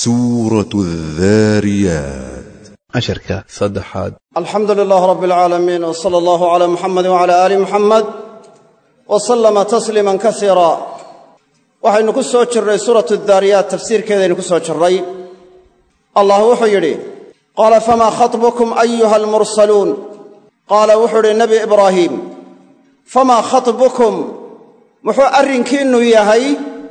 سورة الذاريات casharka saddexaad alxamdu lilaah rab alcaalamiin w sala allahu cala muxamedi wcala aali muxamed wa sallama tasliiman kasiira waxaynu ku soo jirnay suuratu daariyaat tafsiirkeedaynu ku soo jirray allah wuxuu yidhi qaala famaa khatbukum ayuha almursaluun qaala wuxuu idhi nebi ibraahiim famaa khatbukum muxuu arrinkiinnu yahay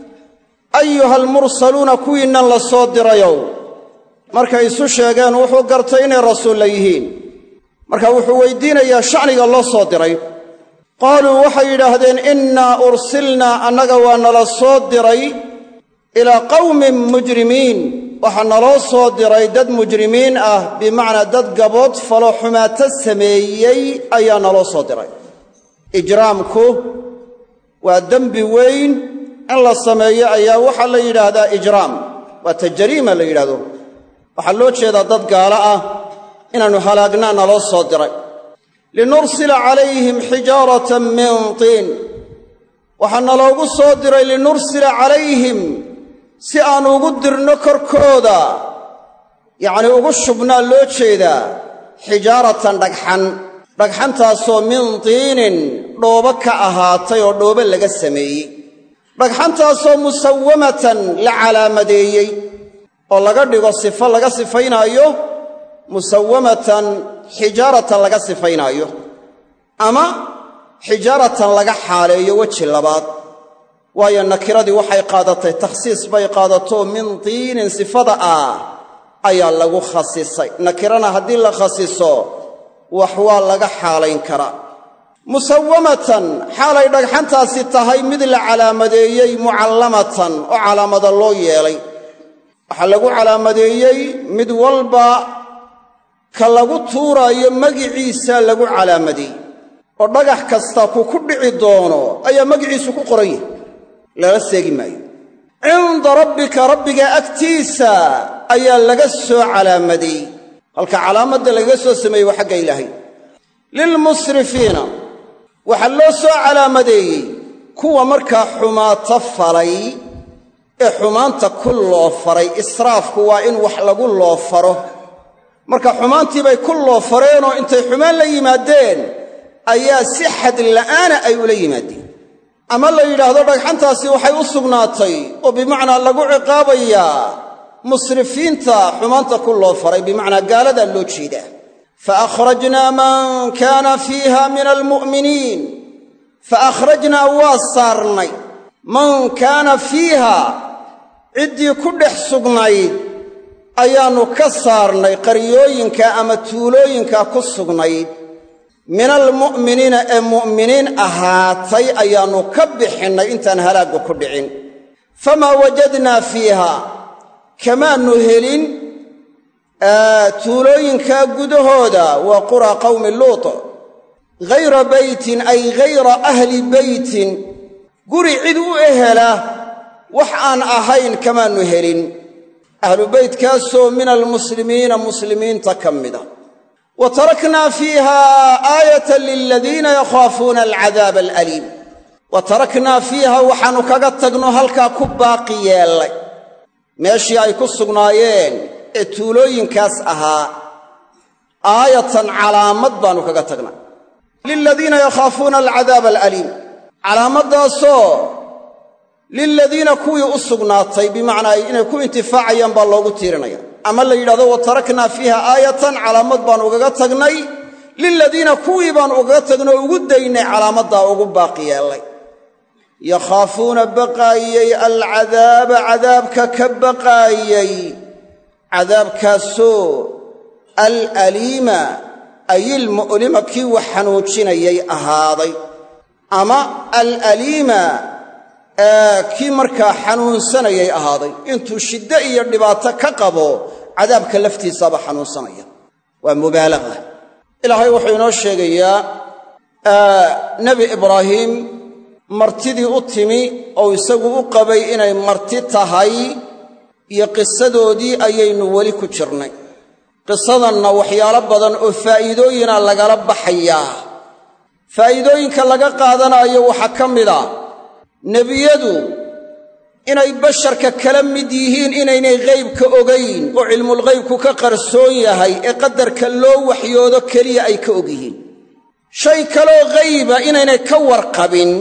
ayuha almursaluuna kuwiinnan la soo dirayow markay isu sheegeen wuxuu gartay inay rasuulla yihiin marka wuxuu weydiinayaa shacniga loo soo diray qaaluu waxay yidhaahdeen innaa ursilnaa annaga waa nala soo diray ilaa qawmin mujrimiin waxaa naloo soo diray dad mujrimiin ah bimacnaa dad gabood falo xumaato sameeyey ayaa naloo soo diray ijraamku waa dembi weyn in la sameeyo ayaa waxaa la yidhaahdaa ijraam waa ta jariima la yidhahdo waxaa loo jeedaa dad gaalo ah inaannu halaagnaa naloo soo diray linursila calayhim xijaaratan min tiin waxaa naloogu soo diray linursila calayhim si aan ugu dirno korkooda yacnii ugu shubnaa loo jeedaa xijaaratan dhagxan dhagxantaasoo min tiinin dhoobo ka ahaatay oo dhoobo laga sameeyey dhagxantaasoo musawamatan la calaamadeeyey oo laga dhigo sifo laga sifaynaayo musawamatan xijaaratan laga sifaynaayo ama xijaaratan laga xaaleeyo weji labaad waayo nakiradii waxay qaadatay takhsiis bay qaadato min tiinin sifada ah ayaa lagu khasisay nakirana haddii la khasiso wax waa laga xaalayn karaa musawamatan xaalay dhagxantaasi tahay mid la calaamadeeyey mucallamatan oo calaamada loo yeelay waxaa lagu calaamadeeyey mid walba ka lagu tuuraayo magiciisa lagu calaamadeeyey oo dhagax kasta ku ku dhici doono ayaa magiciisu ku qoran yahay lala seegi maayo cinda rabbika rabbiga agtiisa ayaa laga soo calaamadeeyey halka calaamadda lagaga soo sameeyey waa xagga ilaahay lilmusrifiina waxaa loo soo calaamadeeyey kuwa markaa xumaato falay ee xumaanta ku loofaray israafku waa in wax lagu loofaro marka xumaantiibay ku loofareenoo intay xumaan la yimaadeen ayaa si xad la'aana ay ula yimaadeen ama la yidhaahdo dhagxantaasi waxay u sugnaatay oo bimacnaa lagu ciqaabayaa musrifiinta xumaanta ku loofaray bimacnaa gaaladaa loo jeedaa fa akhrajnaa man kaana fiiha min almu'miniin fa akhrajnaa waa saarnay man kaana fiiha ciddii ku dhex sugnayd ayaannu ka saarnay qaryooyinka ama tuulooyinka ku sugnayd min almu'miniina ee mu'miniin ahaatay ayaannu ka bixinnay intaan halaagga ku dhicin famaa wajadnaa fiiha kamaannu helin tuulooyinkaa gudahooda waa quraa qawmi luut ghayra beytin ay ghayra ahli beytin guri cid u ehela wax aan ahayn kamaannu helin ahlu beytkaasoo min almuslimiina muslimiinta ka mida wa taraknaa fiiha aayatan liladiina yakhaafuuna alcadaaba alaliim wa taraknaa fiiha waxaannu kaga tagno halkaa ku baaqi yeellay meeshii ay ku sugnaayeen ee tuulooyinkaas ahaa aayatan calaamad baannu kaga tagnay liladiina yakhaafuuna alcadaaba alaliim calaamaddaasoo liladiina kuwii u sugnaatay bimacnaa inay ku intifaacayaan baa loogu tiirinaya ama la yidhahdo wa taraknaa fiiha aayatan calaamad baan ugaga tagnay liladiina kuwii baan ugaga tagnay oo ugu daynay calaamaddaa ugu baaqi yeellay yakhaafuuna baqaayey alcadaaba cadaabka ka baqaayey cadaabkaasoo alaliima ay ilmu'lima kii wax xanuujinayay ahaaday ama alaliima kii markaa xanuunsanayay ahaaday intuu shiddo iyo dhibaato ka qabo cadaabka laftiisaaba xanuunsanaya waa mubaalaga ilaahay wuxuu inoo sheegayaa nebi ibraahim martidii u timi oo isagu u qabay inay marti tahay iyo qisadoodii ayaynu weli ku jirnay qisadanna waxyaalo badan oo faa'iidooyina lagala baxayaa faa'iidooyinka laga qaadanaayo waxaa ka mid a nebiyadu inay basharka kala mid yihiin inaynay ghaybka ogayn oo cilmulghaybku ka qarsoon yahay ee qadarka loo waxyoodo keliya ay ka og yihiin shay kaloo ghayba inaynay ka warqabin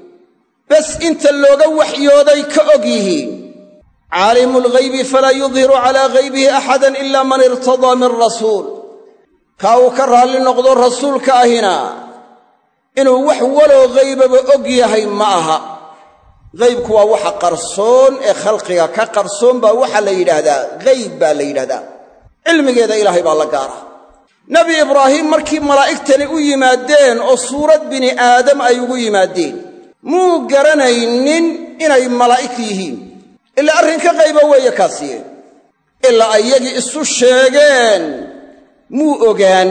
bas inta looga waxyooday ka og yihiin caalimu lghaybi falaa yudhiru calaa ghaybihi axadan ila man irtadaa min rasuul kaa uu ka raalli noqdo rasuulka ahina inuu wax waloo ghaybaba og yahay ma aha ghaybku waa waxa qarsoon ee khalqiga ka qarsoon baa waxaa la yidhaahdaa ghayb baa la yidhahdaa cilmigeeda ilaahay baa la gaara nebi ibraahim markii malaa'igtani u yimaadeen oo suurad bini aadam ay ugu yimaadeen muu garanaynin inay malaa'ig yihiin ilaa arrinka qayba weeye kaasiye ilaa ayagii isu sheegeen muu ogaan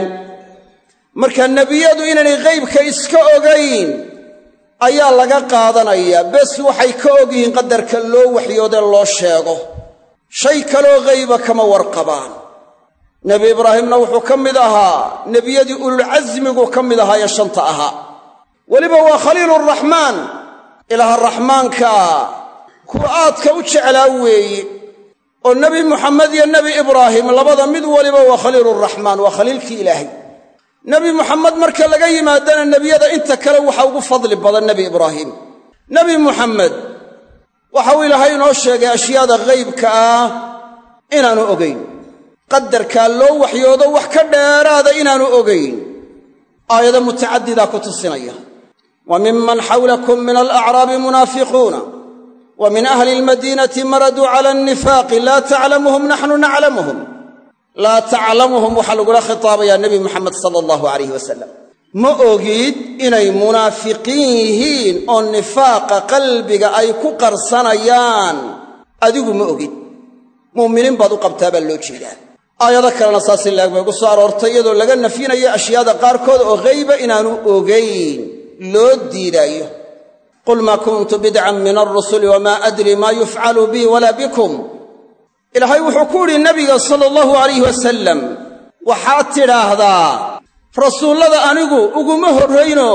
marka nebiyadu inaynay ghaybka iska ogayn ayaa laga qaadanayaa bes waxay ka og yihiin qadarka loo waxyoode loo sheego shay kaloo ghayba kama warqabaan nebi ibraahimna wuxuu ka mid ahaa nebiyadii ululcasmigu ka mid ahaa ee shanta ahaa weliba waa khaliiluraxmaan ilaaha raxmaankaa kuwa aadka u jeclaa weeye oo nebi muxamed iyo nebi ibraahim labada mid waliba waa khaliiluraxmaan waa khaliilkii ilaahay nebi muxamed marka laga yimaadana nebiyada inta kale waxa ugu fadli badan nebi ibraahim nebi muxamed waxauu ilaahay inoo sheegay ashyaada ghaybka ah inaanu ogayn qadarkaa loo waxyoodo wax ka dheeraada inaanu ogayn aayado mutacadidaa ku tusinaya wa miman xawlakum min alacraabi munaafiquuna wa min ahli almadiinati maraduu cala annifaaqi laa taclamuhum naxnu naclamuhum laa taclamuhum waxaa lagula khitaabayaa nebi moxamed sala allahu alayh wasalam ma ogid inay munaafiqiin yihiin oo nifaaqa qalbiga ay ku qarsanayaan adigu ma ogid mu'miniin baad u qabtaa baa loo jeedaa aayado kalena saas in laeg bay gu soo aroortay iyadoo laga nafyinayo ashyaada qaarkood oo ghayba inaanu ogayn loo diidaayo qul maa kuntu bidcan min alrusuli wamaa adri maa yufcalu bii walaa bikum ilaahay wuxuu ku idhi nebiga sala allahu alayh wasalam waxaad tidhaahdaa rasuullada anigu uguma horrayno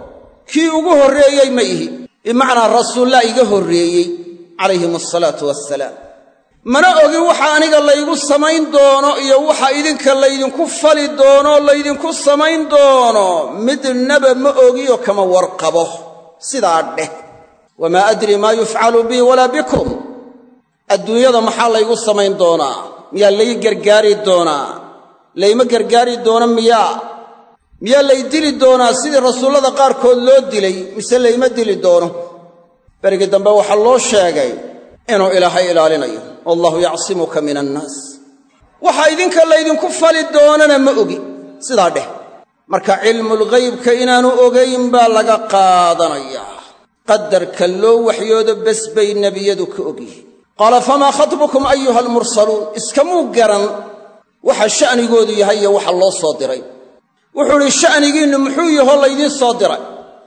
kii ugu horreeyey ma ihi bimacnaa rasuullaa iga horreeyey calayhim asalaatu wassalaam mana ogin waxa aniga laygu samayn doono iyo waxa idinka laydinku fali doono laydinku samayn doono midnaba ma ogiyo kama warqabo sidaa dheh wamaa adri maa yufcalu bii walaa bikum adduunyada maxaa laygu samayn doonaa miyaa lay gargaari doonaa layma gargaari doono miyaa miyaa lay dili doonaa sidii rasuullada qaarkood loo dilay mise layma dili doono berigii dambe waxaa loo sheegay inuu ilaahay ilaalinayo wallahu yacsimuka min annaas waxa idinka laydinku fali doonana ma ogi sidaa dheh marka cilmulghaybka inaanu ogayn baa laga qaadanayaa qadarka loo waxyoodo bes bay nebiyadu ka ogyihiin qaala famaa khatbukum ayuha almursaluun iskamuu garan waxa sha'nigoodu yahay iyo waxa loo soo diray wuxuu idhi sha'nigiinnu muxuu yahoo laydiin soo diray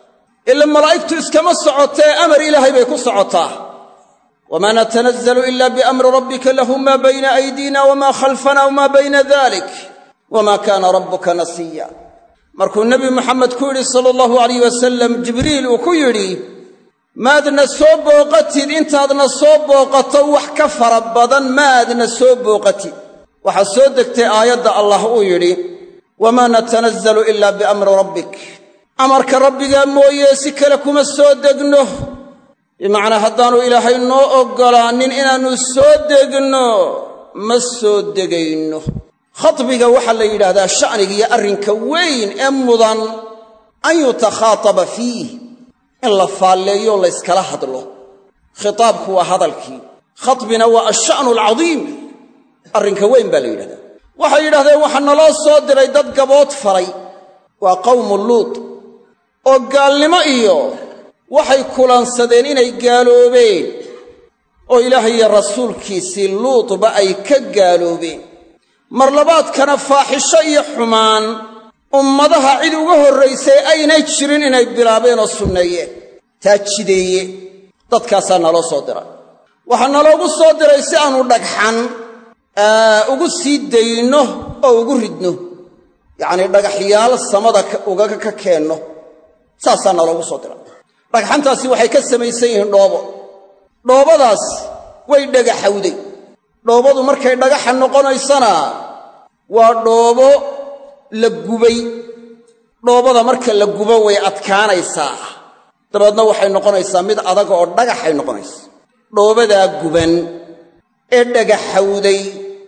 ila malaa'igtu iskama socotee amar ilaahay bay ku socotaa wamaa natanazzalu ila biamri rabbika lahu maa bayna aydiina wamaa khalfana wamaa bayna dalik wamaa kaana rabbuka nasiya markuu nebi moxamed ku yidhi sala allahu alayh wasalam jibriil uu ku yidhi maadna soo booqatid intaadna soo booqato wax ka fara badan maadna soo booqatid waxaa soo degtay aayadda allah uu yidhi wamaa natanazzalu ila biamri rabbik amarka rabbigaa mooye si kale kuma soo degno bimacnaa haddaannu ilaahay noo oggolaanin inaannu soo degno ma soo degayno khadbiga waxaa la yidhaahdaa sha'nigiiyo arrinka weyn ee mudan an yutakhaataba fiih in la faalleeyo layskala hadlo khitaabku waa hadalkii khadbina waa asha'nu alcadiim arrinka weyn baa la yidhahdaa waxay yidhahdeen waxaa naloo soo diray dad gabood faray waa qawmu luut oo gaalnimo iyo waxay kulansadeen inay gaaloobeen oo ilaahay iyo rasuulkiisii luutba ay ka gaaloobeen mar labaadkana faaxisho iyo xumaan ummadaha cid uga horraysay aynay jirin inay bilaabeen oo sunneeyeen taa jideeye dadkaasaa naloo soo diray waxaa naloogu soo diray si aanu dhagxan ugu sii dayno oo ugu ridno yacnii dhagaxyaal samada ugaga ka keenno saasaa naloogu soo diray dhagxantaasi waxay ka samaysan yihiin dhoobo dhoobadaas way dhagaxawday dhoobadu markay dhagaxa noqonaysana waa dhoobo la gubay dhoobada marka la gubo way adkaanaysaa dabeedna waxay noqonaysaa mid adag oo dhagaxay noqonaysa dhoobadaa guban ee dhagaxawday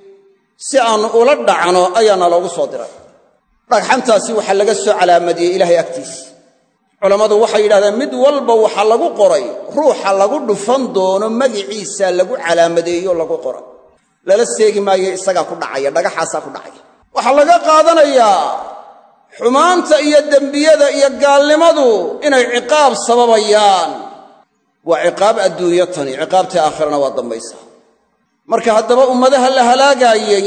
si aannu ula dhacno ayaana loogu soo diray dhagxantaasi waxaa laga soo calaamadiyey ilaahay agtiisa culammadu waxay yidhahdeen mid walba waxaa lagu qoray ruuxa lagu dhufan doono magiciisa lagu calaamadeeyo lagu qoray lala seegi maayo isagaa ku dhacaya dhagaxaasaa ku dhacaya waxaa laga qaadanayaa xumaanta iyo dembiyada iyo gaalnimadu inay ciqaab sababayaan waa ciqaab adduunyo tani ciqaabtii aakhirana waa dambaysaa marka haddaba ummadaha la halaagaayey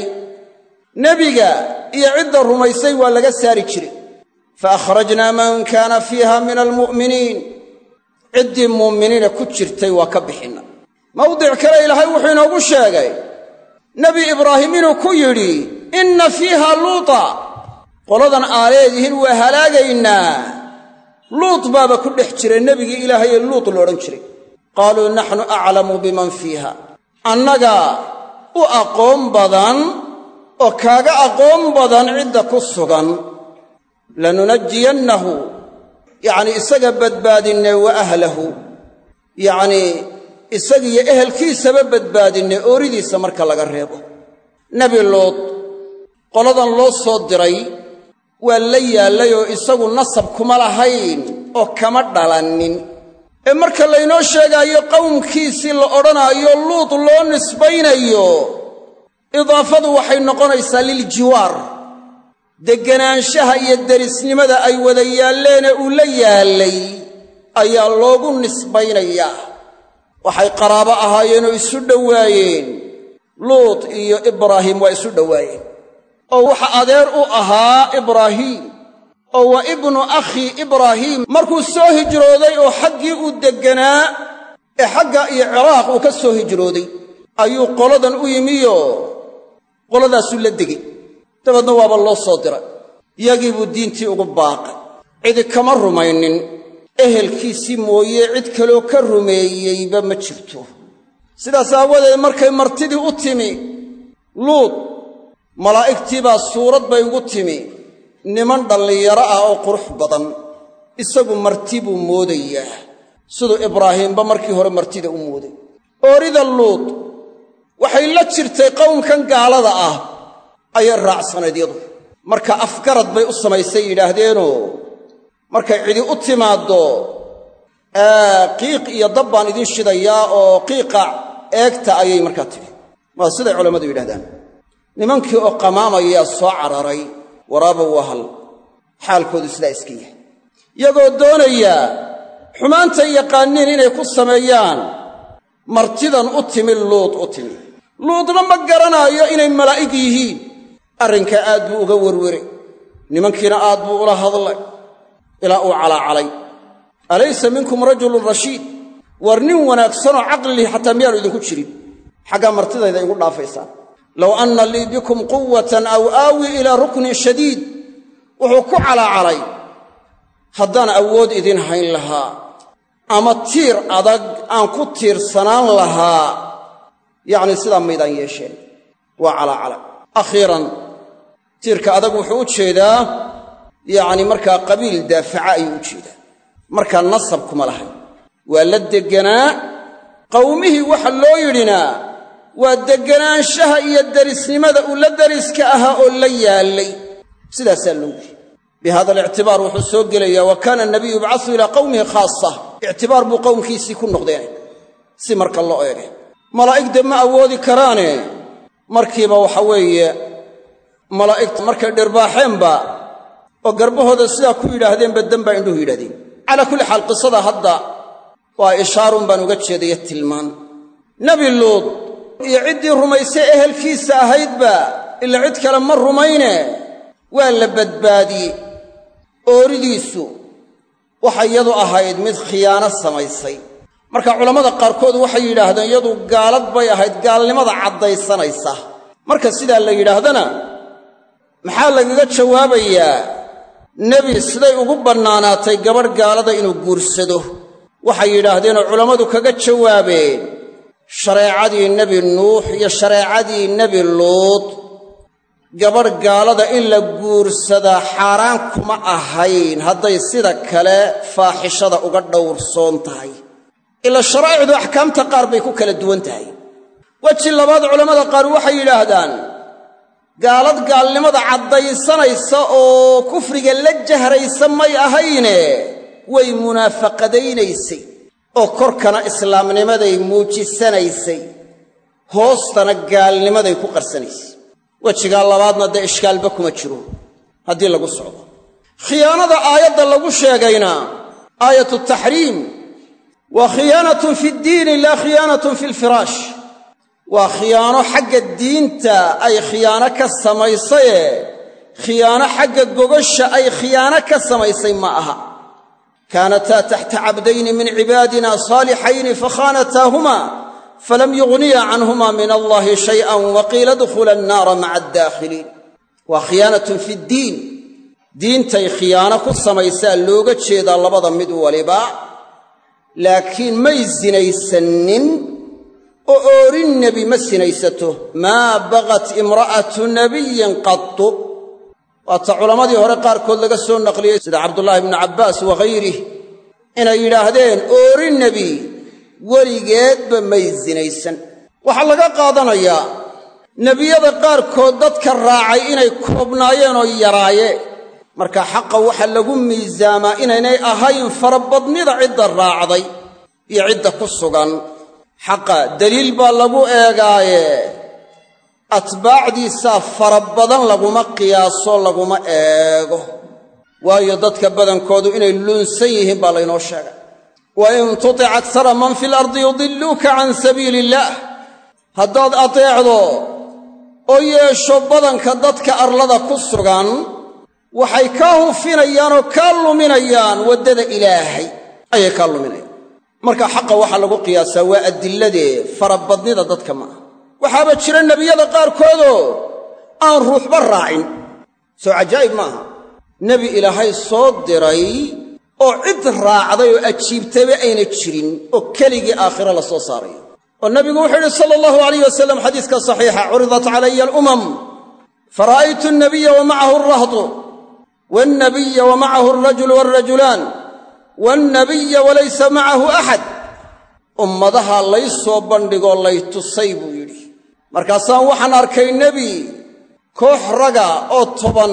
nebiga iyo cidda rumaysay waa laga saari jiray fa akhrajnaa man kaana fiiha min almu'miniin ciddii muuminiina ku jirtay waa ka bixinna mawdic kale ilaahay wuxuu inoogu sheegay nebi ibraahim inuu ku yidhi inna fiiha luuta qoladan aa leedihiin waa halaagaynaa luut baaba ku dhex jiray nebigii ilaahay ee luut loodhan jiray qaaluu naxnu aclamu biman fiiha annaga u aqoon badan oo kaaga aqoon badan cidda ku sugan lanunajiyannahu yacnii isaga badbaadinne wa ahlahu yacnii isagiyo ehelkiisaba badbaadinne ooridiisa marka laga reebo nebi luud qoladan loo soo diray waa la yaallay oo isagu nasab kuma lahayn oo kama dhalannin ee marka laynoo sheegaayo qowmkiisii la odhanaayo luud loo nisbaynayo idaafadu waxay noqonaysaa liljiwaar degganaanshaha iyo derisnimada ay wada yaalleene uu la yaallay ayaa loogu nisbaynayaa waxay qaraabo ahaayeenoo isu dhowaayeen luut iyo ibraahim waa isu dhowaayeen oo waxa adeer u ahaa ibraahiim oo waa ibnu akhi ibraahiim markuu soo hijrooday oo xaggii uu degganaa ee xagga iyo ciraaq uu ka soo hijrooday ayuu qoladan u yimiyo qoladaasuu la degay dabeedna waaba loo soo diray yagii buu diintii ugu baaqay cidi kama rumaynin ehelkiisii mooye cid kaloo ka rumeeyeyba ma jirto sidaas aawadeed markay martidii u timi luud malaa'igtii baa suurad bay ugu timi niman dhallinyaro ah oo qurux badan isagu marti buu moodayaa siduu ibraahiimba markii hore martida u mooday oorida luud waxay la jirtay qowmkan gaalada ah ayay raacsanayd yadu marka afgarad bay u samaysay yidhaahdeenoo markay cidi u timaaddo qiiq iyo dab baan idiin shidayaa oo qiiqa eegta ayay markaa tidhi waa siday culammadu yidhahdaan nimankii oo qamaamayaa soo cararay waraaba wahal xaalkoodu sidaa iska yahay yagoo doonaya xumaantay yaqaaniin inay ku sameeyaan martidan u timi luud u timi luudna ma garanaayo inay malaa'ig yihiin arrinkaa aad buu uga werwere nimankiina aad buu ula hadlay ilaa uu calaacalay alaysa minkum rajulun rashiid war nin wanaagsanoo caqlilih xataa miyaanu idinku jirin xaggaa martidayda igu dhaafaysaan low anna lii bikum quwatan aw aawii ilaa ruknin shadiid wuxuu ku calaacalay haddaan awood idin hayn lahaa ama tiir adag aan ku tiirsanaan lahaa yacni sidaa maydaan yeesheen waa calaacalay akhiiran tiirka adag wuxuu u jeedaa yacni markaa qabiil daafaca ayuu u jeedaa markaa nasab kuma lahayn waa la degganaa qawmihii waxa loo yidhinaa waa degganaanshaha iyo derisnimada uu la deriska ahaa oo la yaallay sidaasaa loo yidhi bi hada alictibaar wuxuu soo gelayaa wa kaana anabiyu yubcasu ilaa qawmihi khaasa ictibaar buu qowmkiisii ku noqdeen si marka loo eege malaa'igde ma awoodi karaane markiiba waxa weeye malaa'igta markay dhirbaaxeenba oo garbahooda sidaa ku yidhaahdeenba dembaa indhuhu yidhahdeen calaa kulli xaal qisada hadda waa ishaarun baan uga jeedaya tilmaan nebi luud iyo ciddii rumaysay ehelkiisa ahaydba ila cid kale ma rumayne waa la badbaadiyey ooridiisu waxay yadu ahayd mid khiyaano samaysay marka culammada qaarkood waxay yidhaahdeen yadu gaalad bay ahayd gaalnimada caddaysanaysa marka sidaa la yidhaahdana maxaa lagaga jawaabayaa nebi siday ugu bannaanaatay gabadh gaalada inuu guursado waxay yidhaahdeenoo culammadu kaga jawaabeen shareecadii nebi nuux iyo shareecadii nebi luud gabadh gaalada in la guursadaa xaaraan kuma ahayn hadday sida kale faaxishada uga dhowrsoon tahay ila sharaa'icdu axkaamta qaar bay ku kala duwan tahay weji labaad culammada qaar waxay yidhaahdaan gaalad gaalnimada caddaysanaysa oo kufriga la jahraysa may ahayne way munaafaqadaynaysay oo korkana islaamnimaday muujisanaysay hoostana gaalnimaday ku qarsanaysay wejigaa labaadna dee ishkaalba kuma jiro haddii lagu socdo khiyaanada aayadda lagu sheegayna aayatu taxriim waa khiyaanatun fi ddiini laa khiyaanatun fi lfiraash waa khiyaano xagga diinta ay khiyaano ka samaysaye khiyaano xagga gogasha ay khiyaano ka samaysay ma aha kaanataa taxta cabdayni min cibaadina saalixayni fakhaanataahuma falam yugniya canhuma min allahi shay'an waqiila dkhula annaara maca addaakhiliin waa khiyaanatun fi ddiin diintay khiyaano ku samaysaa looga jeedaa labada mid waliba laakiin may sinaysannin oo oorin nebi ma sinaysato maa bagat imra'atu nabiyin qatu waata culammadii hore qaarkood laga soo naqliyey sida cabdullaahi ibnu cabbaas wahayrih inay yidhaahdeen oorin nebi weligeedba may sinaysan waxaa laga qaadanayaa nebiyada qaarkood dadka raacay inay koobnaayeen oo yaraayeen marka xaqa waxaa lagu miisaamaa inaynay ahayn farabadnida cidda raacday iyo cidda ku sugan xaqa daliil baa lagu eegaaye atbaacdiisaa fara badan laguma qiyaaso laguma eego waayo dadka badankoodu inay lunsan yihiin baa laynoo sheegay wa in tutic aksara man fi lardi yudilluuka can sabiili illaah haddaad ateecdo oo yeesho badanka dadka arlada ku sugan waxay kaa hufinayaan oo kaa luminayaan waddada ilaahay ayay kaa luminayaan marka xaqa waxaa lagu qiyaasaa waa adilladee farabadnida dadka ma aha waxaaba jira nebiyada qaarkoodoo aan ruuxba raacin soo cajaa'ib maaha nebi ilaahay soo diray oo cid raacday oo ajiibtayba ayna jirin oo keligii aakhiro la soo saarayo oo nebigu wuxuu yidhi sala allahu alayh wasalam xadiiska saxiixa curidat calaya alumam fara'aytu alnabiya wa macahu alrahdu walnabiya wa macahu alrajulu walrajulaan walnabiya walaysa macahu axad ummadaha lay soo bandhigoo lay tusay buu yidhi markaasaan waxaan arkay nebi koox raga oo toban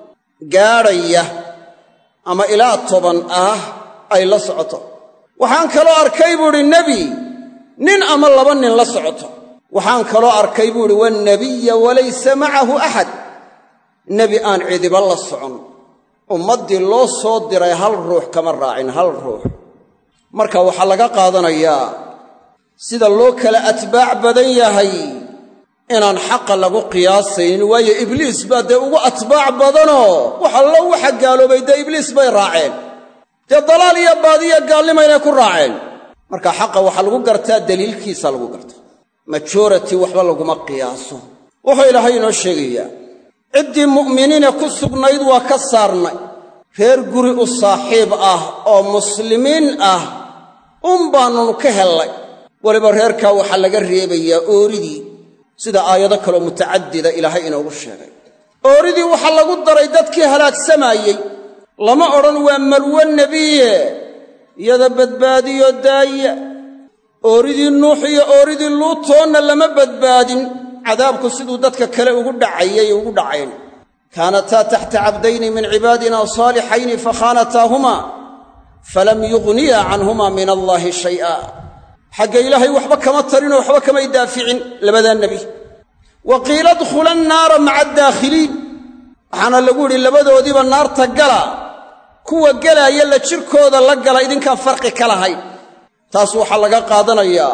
gaadhaya ama ilaa toban ah ay la socoto waxaan kaloo arkay buu idhi nebi nin ama laba nin la socoto waxaan kaloo arkay buu idhi wannabiya walaysa macahu axad nebi aan cidiba la socon ummaddii loo soo diray hal ruux kama raacin hal ruux marka waxaa laga qaadanayaa sida loo kala atbaac badan yahay inaan xaqa lagu qiyaasaynin waayo ibliis baa dee ugu atbaac badanoo wax allo waxa gaaloobay dee ibliis bay raaceen dee dalaal iyo baadiyo gaalnima inay ku raaceen marka xaqa waxaa lagu gartaa daliilkiisa lagu gartaa majority waxba laguma qiyaaso wuxuu ilaahay inoo sheegayaa ciddii mu'miniina ku sugnayd waa ka saarnay reer guri u saaxiib ah oo muslimiin ah un baannunu ka hellay weliba reerkaa waxaa laga reebayaa ooridii sida aayado kaloo mutacadida ilaahay inoogu sheegay ooridii waxaa lagu daray dadkii halaagsamaayey lama odhan waa malwo nebiye iyada badbaadiyo daaya ooridii nuux iyo ooridii luutoonna lama badbaadin cadaabku siduu dadka kale ugu dhacayay ugu dhacayn kaanataa taxta cabdayni min cibaadina saalixayni fakhaanataahumaa falam yugniya canhuma min allaahi shay'a xagga ilaahay waxba kama tarinoo waxba kamay daaficin labadaa nebi wa qiila dkhula annaara maca addaakhiliin waxaana lagu yidhi labadoodiiba naarta gala kuwa gelaaya la jirkooda la gala idinkaan farqi ka lahayn taas waxaa laga qaadanayaa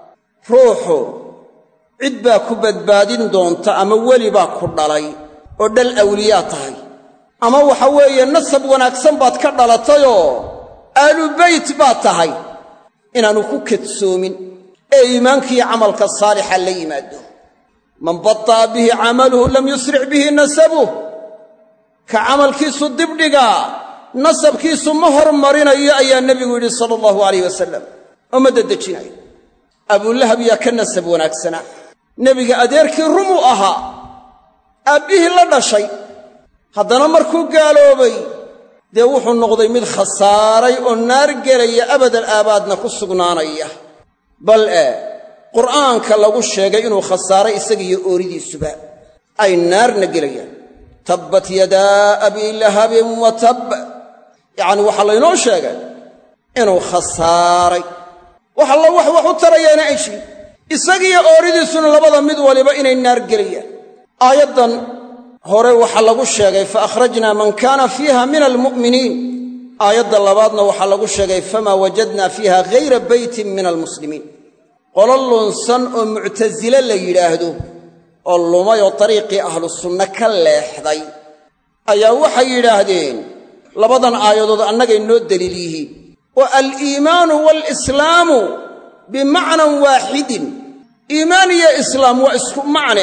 ruuxu cid baa ku badbaadin doonta ama weli baa ku dhalay oo dhal awliyaa tahay ama waxa weeye nasab wanaagsan baad ka dhalatayoo aalu beyt baad tahay inaannu ku kadsoomin ee iimaankiiyo camalka saalixa la yimaado man bata'a bihi camaluhu lam yusric bihi nasabuh ka camalkiisu dibdhigaa nasabkiisu ma hormarinayo ayaa nebigu yidhi sala allahu alayh wasalam oo ma dedejinayo abulahab yaa ka nasab wanaagsanaa nebiga adeerkii rumuu ahaa aabbihii la dhashay haddana markuu gaaloobay dee wuxuu noqday mid khasaaray oo naar gelaya abadal aabaadna ku sugnaanaya bal e qur'aanka lagu sheegay inuu khasaaray isagiiyo ooridiisuba ay naarna gelayaan tabbat yadaa abii lahabin wa tab yacni waxaa laynoo sheegay inuu khasaaray wax alla wax wax u tarayaana ay jirin isagiiyo ooridiisuna labada mid waliba inay naar gelayaan aayaddan hore waxaa lagu sheegay fa akhrajnaa man kaana fiiha min almu'miniin aayadda labaadna waxaa lagu sheegay famaa wajadnaa fiiha ghayra beytin min almuslimiin qolo lunsan oo muctasile la yidhaahdo oo lumay oo dariiqii ahlu sunne ka leexday ayaa waxay yidhaahdeen labadan aayadood annagay noo deliil yihiin wa aliimaanu waalislaamu bimacnan waaxidin iimaan iyo islaam waa isku macne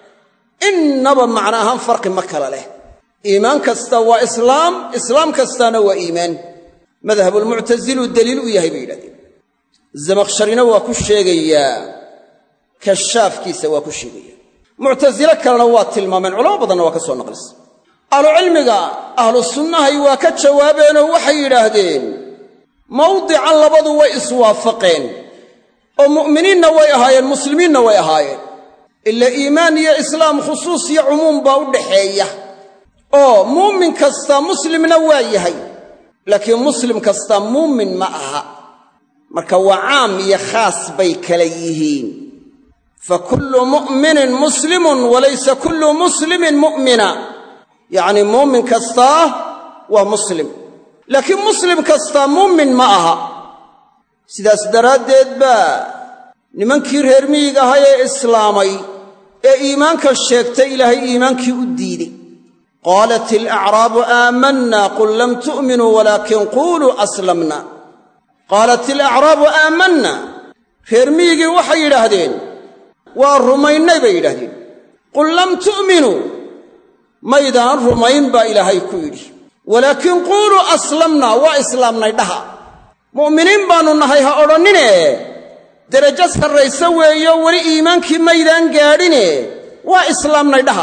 innaba macno ahaan farqi ma kala leh iimaan kasta waa islaam islaam kastaana waa iimaan madhabulmuctasiluu deliil u yahay bay yidhahdeen zamakhsharina waa ku sheegayaa kashaafkiisa waa ku sheegaya muctasile kalena waa tilmaameen culamo badanna waa ka soo naqlisa ahlucilmiga ahlu sunnahay waa ka jawaabeenoo waxay yidhaahdeen mawdican labadu way iswaafaqeen oo mu'miniinna way ahaayeen muslimiinna way ahaayeen ila iimaan iyo islaam khusuus iyo cumuum baa u dhaxeeya oo muumin kasta muslimna waa yahay laakiin muslim kasta muumin ma aha marka waa caam iyo khaas bay kala yihiin fa kullu mu'minin muslimun walaysa kullu muslimin mu'mina yacnii muumin kastaa waa muslim laakiin muslim kastaa muumin ma aha sidaas daraaddeed baa nimankii reer miyiga ahaa ee islaamay ee iimaanka sheegtay ilaahay iimaankii u diiday qaalat ilacraabu aamanna qul lam tu'minuu walaakin quuluu aslamna qaalat ilacraabu aamanna reer miyigii waxay yidhaahdeen waa rumaynay bay yidhahdeen qul lam tu'minuu maydaan rumayn baa ilaahay ku yidhi walaakin quuluu aslamna waa islaamnay dhaha mu'miniin baannu nahay ha odhannine derajo sarrayse weeyo weli iimaankii maydaan gaadhine waa islaamnay dhaha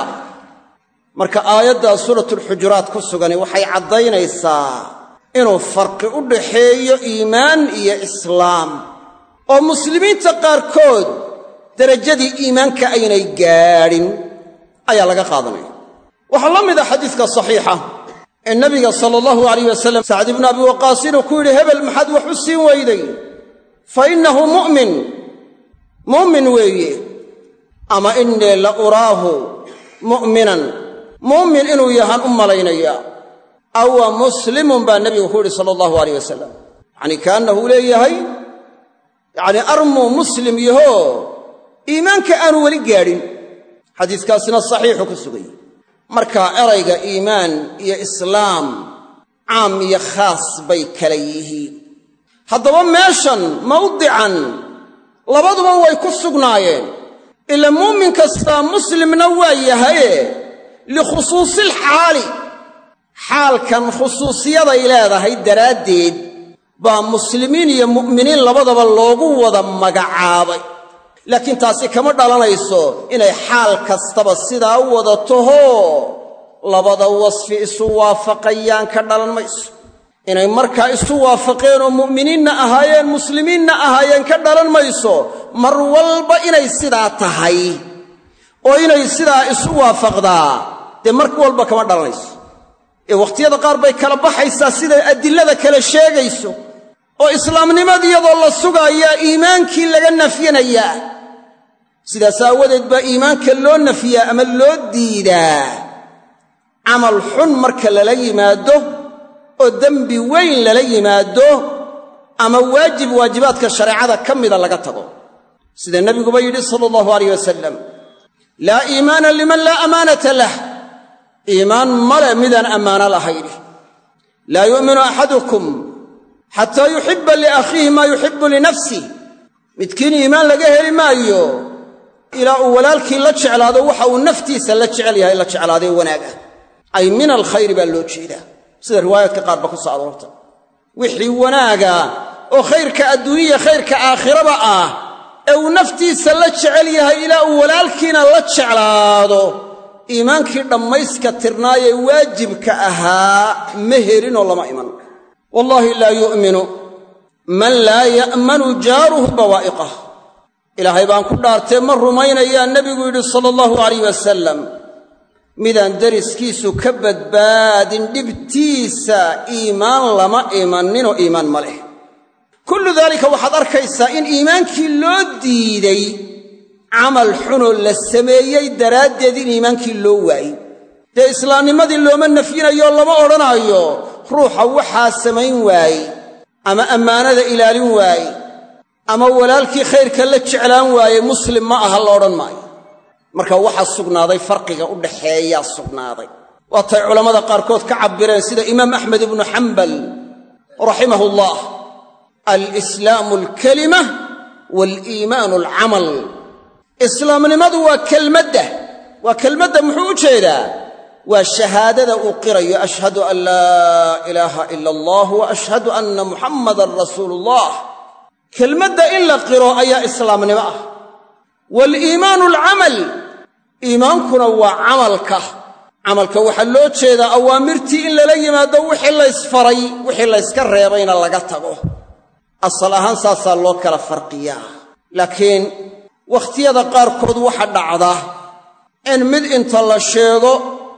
marka aayaddaa suuratulxujuraat ku sugani waxay caddaynaysaa inuu farqi u dhaxeeyo iimaan iyo islaam oo muslimiinta qaarkood derajadii iimaanka aynay gaadhin ayaa laga qaadanaya waxaa la mid a xadiiska saxiixa ee nabiga sala allahu alayh wasalam sacd ibnu abi waqaas inuu ku yidhi hebel maxaad wax u siin weyday fa innahu mu'min mu'min weeye ama innii la uraahu mu'minan mu'min inuu yahaan u malaynayaa awa muslimun baa nebigu ku yidhi sala allahu alayh wasalam yacanii kaannahu leeyahay yacnii armuu muslim yahoo iimaanka aanu weli gaadhin xadiiskaasina saxiixu ku suganya marka erayga iimaan iyo islaam caam iyo khaas bay kala yihiin haddaba meeshan mawdican labaduba way ku sugnaayeen ila muumin kastaa muslimna waa yahaye likhusuusilxaali xaalkan khusuusiyaday leedahay daraaddeed baa muslimiin iyo mu'miniin labadaba loogu wada magacaabay laakiin taasi kama dhalanayso inay xaal kastaba sidaa u wada tahoo labada wasfi isu waafaqayaan ka dhalan mayso inay markaa isu waafaqeen oo mu'miniinna ahaayeen muslimiinna ahaayeen ka dhalan mayso mar walba inay sidaa tahay oo inay sidaa isu waafaqdaa dee mar walba kama dhalanayso ee wakhtiyada qaar bay kala baxaysaa siday adilada kale sheegayso oo islaamnimada iyadoo la sugaayaa iimaankii laga nafyinayaa sidaas aawadeed baa iimaanka loo nafiyaa ama loo diidaa camal xun marka lala yimaado oo dembi weyn lala yimaado ama waajib waajibaadka shareecada ka mida laga tago sida nebiguba yidhi sala allahu alayh wasalam laa iimaana liman laa amaanata lah iimaan male midaan ammaano lahayni laa yu'minu axadukum xataa yuxibba liakhiihi maa yuxibbu linafsih midkiin iimaan laga heli maayo ilaa uu walaalkii la jeclaado waxa uu naftiisa la jecel yahay la jeclaadee wanaag ah ay min alkhayri baa loo jeedaa sida riwaayaadka qaarba ku soo aroorta wixii wanaaga oo khayrka adduuniya khayrka aakhiraba ah ee uu naftiisa la jecel yahay ilaa uu walaalkiina la jeclaado iimaankii dhammayska tirnaayee waajibka ahaa ma helinoo lama iman wallaahi laa yu'minu man laa ya'manu jaaruhu bawaa'iqah ilaahay baan ku dhaartee ma rumaynayaa nebigu yidhi sala allahu alayh wasalam midaan deriskiisu ka badbaadin dhibtiisa iimaan lama imaninoo iimaan ma leh kullu daalika waxaad arkaysaa in iimaankii loo diiday camal xunoo la sameeyey daraaddeed in iimaankii loo waayey dee islaamnimadii looma nafyinayo lama odhanaayo ruuxa waxaa samayn waaye ama ammaanada ilaalin waaye ama walaalkii khayrka la jeclaan waaye muslim ma aha la odhan maayo marka waxaa sugnaaday farqiga u dhaxeeyaa sugnaaday waatay culammada qaarkood ka cabbireen sida imaam axmed ibnu xambal raximahu llah alislaamu alkalima waaliimaanu alcamal islaamnimadu waa kelmadda waa kelmadda muxuu u jeedaa waa shahaadada uu qirayo ashhadu an laa ilaaha ila allah wa ashhadu anna muxammadan rasuulu ullah kelmadda in la qiro ayaa islaamnimo ah waaliimaanu alcamal iimaankuna waa camalka camalka waxaa loo jeedaa awaamirtii in lala yimaado wixii laysfaray wixii layska reebayna laga tago asal ahaan saasaa loo kala farqiyaa laakiin wakhtiyada qaarkood waxa dhacda in mid inta la sheego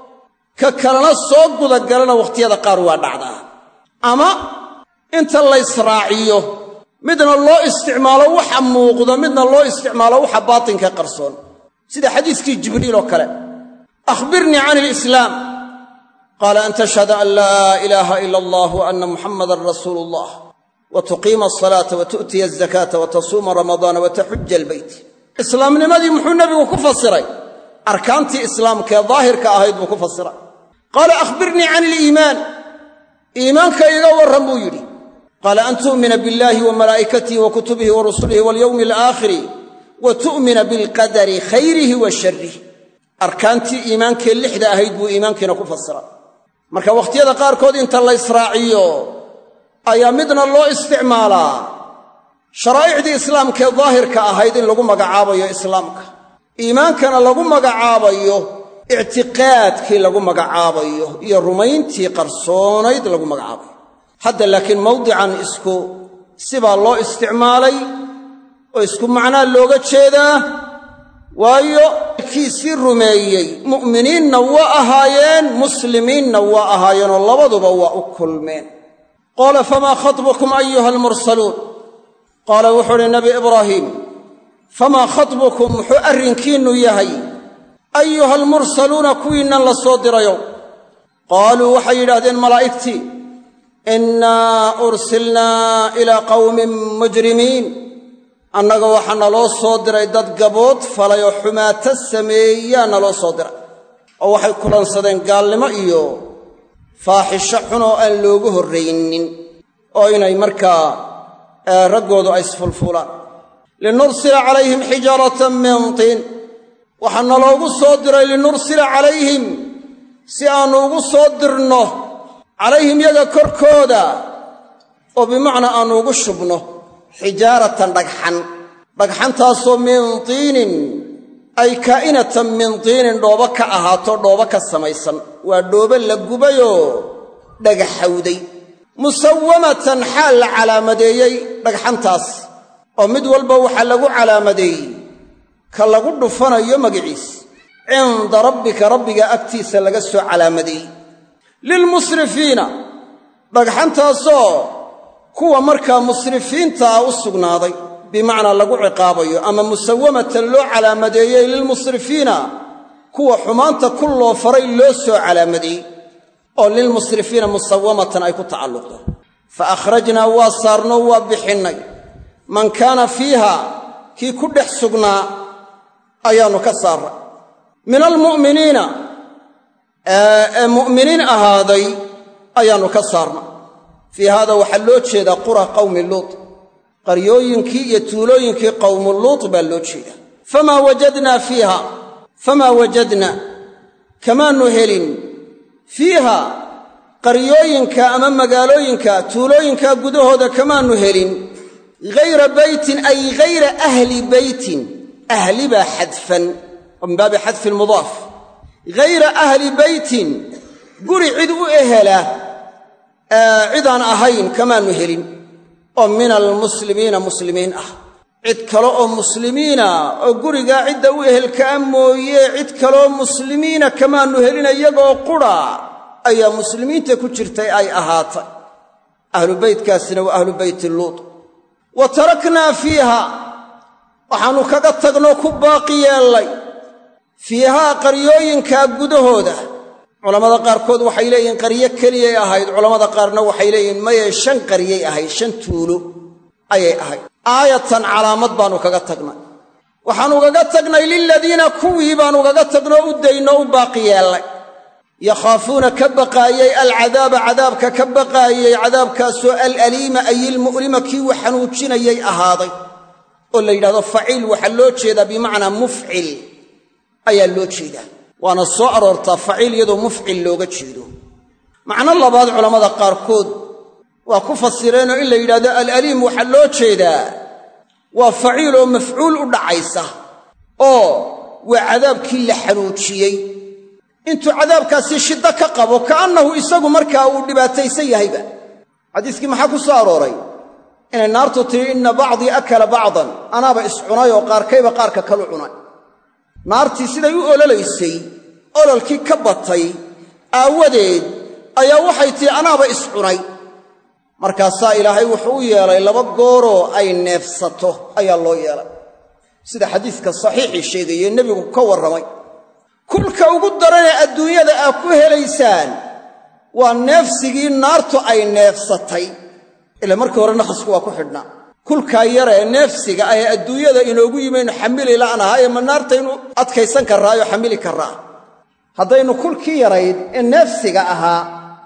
ka kalena soo gudagalana wakhtiyada qaar waa dhacdaa ama inta laysraaciyo midna loo isticmaalo waxa muuqda midna loo isticmaalo waxa baatinka qarsoon sida xadiiskii jibriil oo kale akhbirnii can ilislaam qaala an tashhada an laa ilaaha ila allah wa anna muxammadan rasuulu ullah wa tuqiima asalaata wa tu'tiya azakaata wa tasuuma ramadaana wa taxuja albeyt islaamnimadii muxuu nebigu ku fasiray arkaantii islaamkaee daahirka ahayd buu ku fasiray qaala akhbirnii can iliimaan iimaanka iga warran buu yidhi qaala an tu'mina biاllahi wa malaa'ikatihi wa kutubihi wa rusulihi walyowmi alaakhiri wa tu'mina bilqadari khayrihi wa sharrih arkaantii iimaankee lixda ahayd buu iimaankiina ku fasiray marka wakhtiyada qaarkood inta la ysraaciyo ayaa midna loo isticmaalaa sharaa'icdii islaamkaee daahirka ahayd in lagu magacaabayo islaamka iimaankana lagu magacaabayo ictiqaadkii lagu magacaabayo iyo rumayntii qarsoonayd lagu magacaabayo hadda laakiin mawdican isku sibaa loo isticmaalay oo isku macnaa looga jeedaa waayo kiisii rumeeyey mu'miniinna waa ahaayeen muslimiinna waa ahaayeenoo labaduba waa u kulmeen qaala famaa khatbukum ayuha almursaluun qaala wuxuu uhi nabi ibraahiim famaa khatbukum muxuu arrinkiinnu yahay ayuha almursaluuna kuwiinnan la soo dirayow qaaluu waxay yidhaahdeen malaa'igtii innaa ursilnaa ilaa qawmin mujrimiin annaga waxaa naloo soo diray dad gabood falay oo xumaato sameeyaa naloo soo diray oo waxay kulansadeen gaalnimo iyo faaxisho xun oo aan loogu horraynin oo inay markaa raggoodu ay isfulfulaan linursila calayhim xijaaratan min tiin waxaa naloogu soo diray linursila calayhim si aannu ugu soo dirno calayhim yaga korkooda oo bimacnaa aannu ugu shubno xijaaratan dhagxan dhagxantaasoo min tiinin ay kaa'inatan min tiinin dhoobo ka ahaato dhoobo ka samaysan waa dhoobo la gubayoo dhagaxawday musawamatan xaal la calaamadeeyey dhagxantaas oo mid walba waxaa lagu calaamadeeyey ka lagu dhufanayo magiciis cinda rabbika rabbiga agtiisa laga soo calaamadeeyey lilmusrifiina dhagxantaasoo kuwa markaa musrifiinta ah u sugnaaday bimacnaa lagu ciqaabayo ama musawamatan loo calaamadeeyey lilmusrifiina kuwa xumaanta ku loo faray loo soo calaamadeeyey oo lilmusrifiina musawamatan ay ku tacalluqdo fa akhrajnaa waa saarnoo waa bixinnay man kaana fiiha kii ku dhex sugnaa ayaannu ka saarray min almu'miniina ee mu'miniin ahaaday ayaannu ka saarnay fii haada waxaa loo jeedaa qura qawmi luut qaryooyinkii iyo tuulooyinkii qawmu luut baa loo jeedaa famaa wajadnaa fiiha famaa wajadna kamaannu helin fiiha qaryooyinka ama magaalooyinka tuulooyinka gudahooda kamaannu helin hayra beytin ay hayra ahli beytin ahli baa xadfan oo min baabi xadfi lmudaaf hayra ahli beytin guri cid u ehela cidaan ahayn kamaannu helin oo min almuslimiina muslimiin ah cid kale oo muslimiina oo gurigaa cidda u ehelkaa mooye cid kaleoo muslimiina kamaannu helin iyagoo qura ayaa muslimiinta ku jirtay ay ahaatay ahlu beytkaasina waa ahlu beyti luut wa taraknaa fiiha waxaannu kaga tagnoo ku baaqi yeellay fiihaa qaryooyinkaa gudahooda culammada qaarkood waxay leeyihiin qaryo keliyay ahayd culammada qaarna waxay leeyihiin maye shan qaryay ahayd shan tuulo ayay ahayd aayatan calaamad baannu kaga tagnay waxaannu ugaga tagnay liladiina kuwii baannu ugaga tagnoo u daynoo u baaqi yeellay yakhaafuuna ka baqaayey alcadaaba cadaabka ka baqaayey cadaabkaasoo alaliima ay ilmu'lima kii wax xanuujinayay ahaaday oo la yidhahdo faciil waxaa loo jeedaa bimacnaa mufcil ayaa loo jeedaa waana soo aroortaa faciil iyadoo mufcil looga jeedo macno labaad culammada qaarkood waa ku fasireenoo in la yidhahdo alaliim waxaa loo jeedaa waa faciil oo mafcuul u dhacaysa oo waa cadaabkii la xanuujiyey intuu cadaabkaasi shiddo ka qabo ka'annahu isagu markaa uu dhibaataysan yahayba xadiiskii maxaa ku soo arooray inay naartu tihi inna bacdii akala bacdan anaaba iscunay oo qaarkayba qaarka kalu cunay naartii siday u ololaysay ololkii ka batay aawadeed ayaa waxay tihi anaaba iscunay markaasaa ilaahay wuxuu u yeelay laba gooroo ay neefsato ayaa loo yeelay sida xadiiska saxiixii sheegaye nebigu ka warramay kulka ugu daranee adduunyada aad ku helaysaan waa neefsigii naartu ay neefsatay ila markii hore naqasku waa ku xidhnaa kulkaa yaree neefsiga ah ee adduunyada inoogu yimaynu xamili la'nahaye ma naartaynu adkaysan karraayoo xamili karraa haddaynu kulkii yarayd ee neefsiga ahaa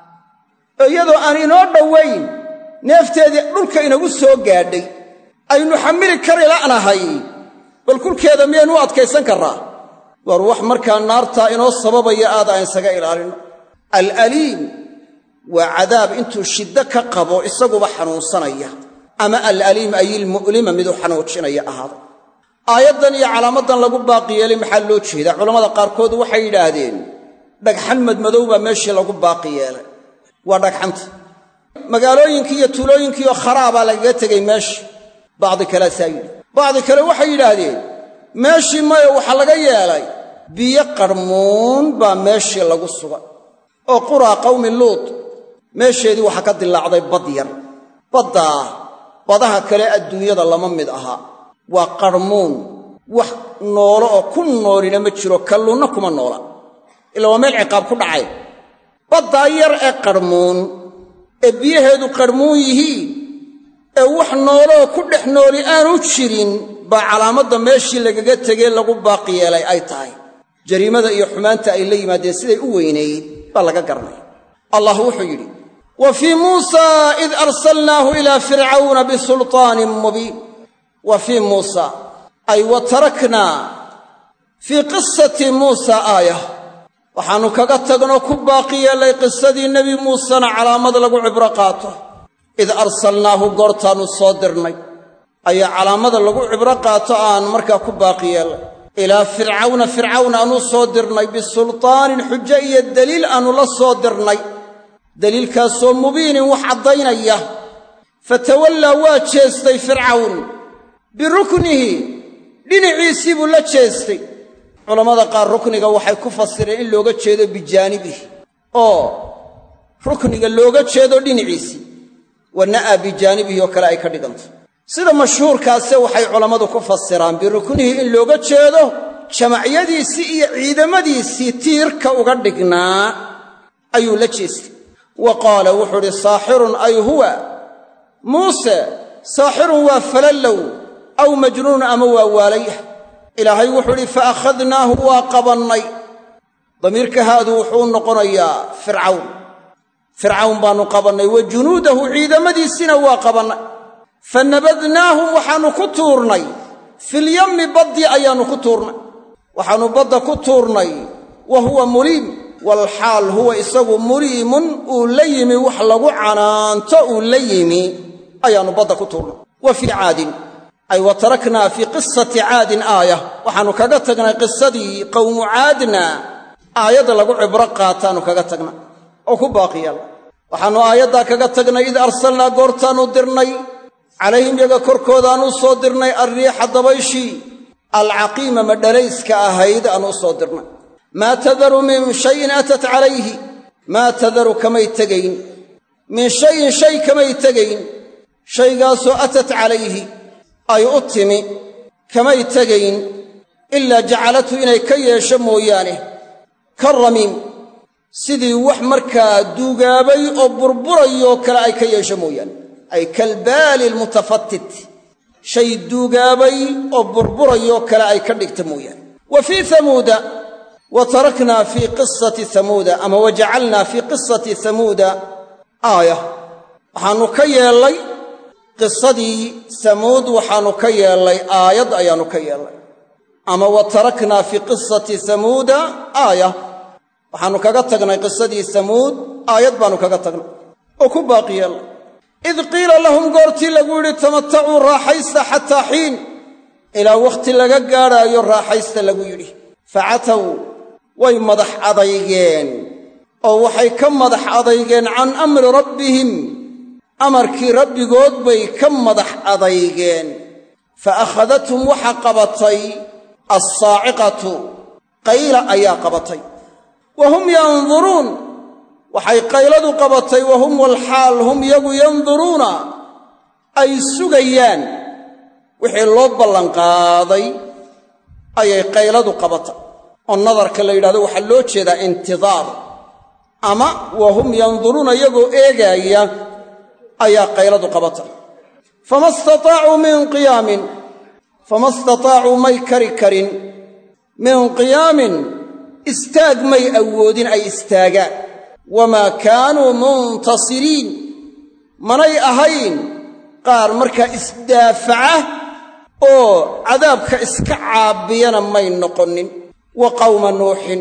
oo iyadoo aan inoo dhowayn neefteedii dhulka inagu soo gaadhay aynu xamili kari la'nahay bal kulkeeda miyaynu u adkaysan karraa war wax markaa naartaa inoo sababaya aad aan isaga ilaalinno alaliim waa cadaab intuu shiddo ka qabo isaguba xanuunsanaya ama alaliim ay ilmu'lima miduu xanuujinaya ahaada aayaddan iyo calaamaddan lagu baaqi yeelay maxaa loo jeedaa culammada qaarkood waxay yidhaahdeen dhagxan madmadow baa meeshii lagu baaqi yeelay waa dhagxanta magaalooyinkii iyo tuulooyinkiioo kharaabaa lagaga tegay meesha bacdi kalea yidhi bacdi kale waxay yidhaahdeen meeshii maya waxaa laga yeelay biyo qarmuun baa meeshii lagu sugay oo quraa qawmi luut meesheedii waxaa ka dilaacday bad yar baddaa badaha kale adduunyada lama mid aha waa qarmuun wax noolo oo ku noolina ma jiro kalluunna kuma noola ila waa meel ciqaab ku dhacay baddaa yar ee qarmuun ee biyaheedu qarmuun yihiin ee wax nooloo ku dhex nooli aanu jirin baa calaamadda meeshii lagaga tegee lagu baaqi yeelay ay tahay jariimada iyo xumaanta ay la yimaadeen siday u weynayd baa laga garanaya allah wuxuu yidhi wa fii muusaa id arsalnaahu ilaa fircawna bisulطaanin mubiin wa fii muusa ay wa taraknaa fii qisati muusa aaya waxaannu kaga tagnoo ku baaqi yeellay qisadii nebi muusena calaamad lagu cibro qaato id arsalnaahu goortaannu soo dirnay ayaa calaamada lagu cibro qaato aan markaa ku baaqi yeellay ilaa fircawna fircawn aanu soo dirnay bisultaanin xujo iyo deliil aannu la soo dirnay deliilkaasoo mubiinin wax caddaynaya fatawallaa waa jeestay fircawn biruknihi dhinaciisii buu la jeestay culammada qaar rukniga waxay ku fasireen in looga jeedo bijaanibihi oo rukniga looga jeedo dhinaciisii wa na'aa bijaanibihi oo kale ay ka dhigantay sida mashhuurkaase waxay culammadu ku fasiraan biruknihi in looga jeedo jamacyadiisii iyo ciidamadiisii tiirka uga dhignaa ayuu la jeestay wa qaala wuxuu idhi saaxirun ay huwa muuse saaxirun waa falallow aw majnuunun ama waa waalayah ilaahay wuxuu idhi fa akhadnaahu waa qabannay damiirka haadu wuxuu noqonayaa fircawn fircawn baannu qabannay wa junuudahu ciidamadiisiina waa qabannay fa nabadnaahum waxaannu ku tuurnay filyammi baddii ayaannu ku tuurnay waxaannu badda ku tuurnay wa huwa muliim walxaal huwa isagu muliimun uu la yimi wax lagu canaanto uu la yimi ayaannu badda ku tuurnay wa fii caadin ay wa taraknaa fii qisati caadin aaya waxaannu kaga tagnay qisadii qowmu caadna aayadda lagu cibro qaataannu kaga tagnay oo ku baaqi yaalla waxaannu aayaddaa kaga tagnay id arsalnaa goortaannu dirnay calayhim yaga korkoodaannu u soo dirnay alriixa dabayshii alcaqiima madhalayska ahayd aanu u soo dirnay maa tadaru min shayin atat calayhi maa tadaru kamay tegayn min shayin shay kamay tegayn shaygaasoo atat calayhi ay u timi kamay tegayn ilaa jacalatu inay ka yeesho mooyaane ka ramiim sidii wax markaa duugaabay oo burburayoo kale ay ka yeesho mooyaane ay kalbaali almutafatit shay duugaabay oo burburayoo kale ay ka dhigta mooyaane wa fii hamuuda wa taraknaa fii qisati hamuuda ama wa jacalnaa fii qisati hamuuda aaya waxaannu ka yeellay qisadii samuud waxaannu ka yeellay aayad ayaannu ka yeellay ama wa taraknaa fii qisati hamuuda aaya waxaannu kaga tagnay qisadii samuud aayad baannu kaga tagnay oo ku baaqi yeellay id qiila lahum goortii lagu yidhi tamatacuu raaxaysta xataa xiin ilaa wakhti laga gaadhaayo raaxaysta lagu yidhi facatow way madax adaygeen oo waxay ka madax adaygeen can amri rabbihim amarkii rabbigood bay ka madax adaygeen fa akhadathum waxa qabatay assaaciqatu qayla ayaa qabatay wa hum yanduruun waxay qayladu qabatay wa hum walxaal hum yagu yanduruuna ay sugayaan wixii loo ballanqaaday ayay qayladu qabatay oo nadarka la yidhahdo waxaa loo jeedaa intidaar ama wa hum yanduruuna iyagoo eegaaya ayaa qayladu qabatay fama istataacuu min qiyaamin fama istataacuu may kari karin min qiyaamin istaag may awoodin ay istaagaan wamaa kaanuu muntasiriin manay ahayn qaar markaa isdaafaca oo cadaabka iska caabiyana may noqonin wa qawma nuuxin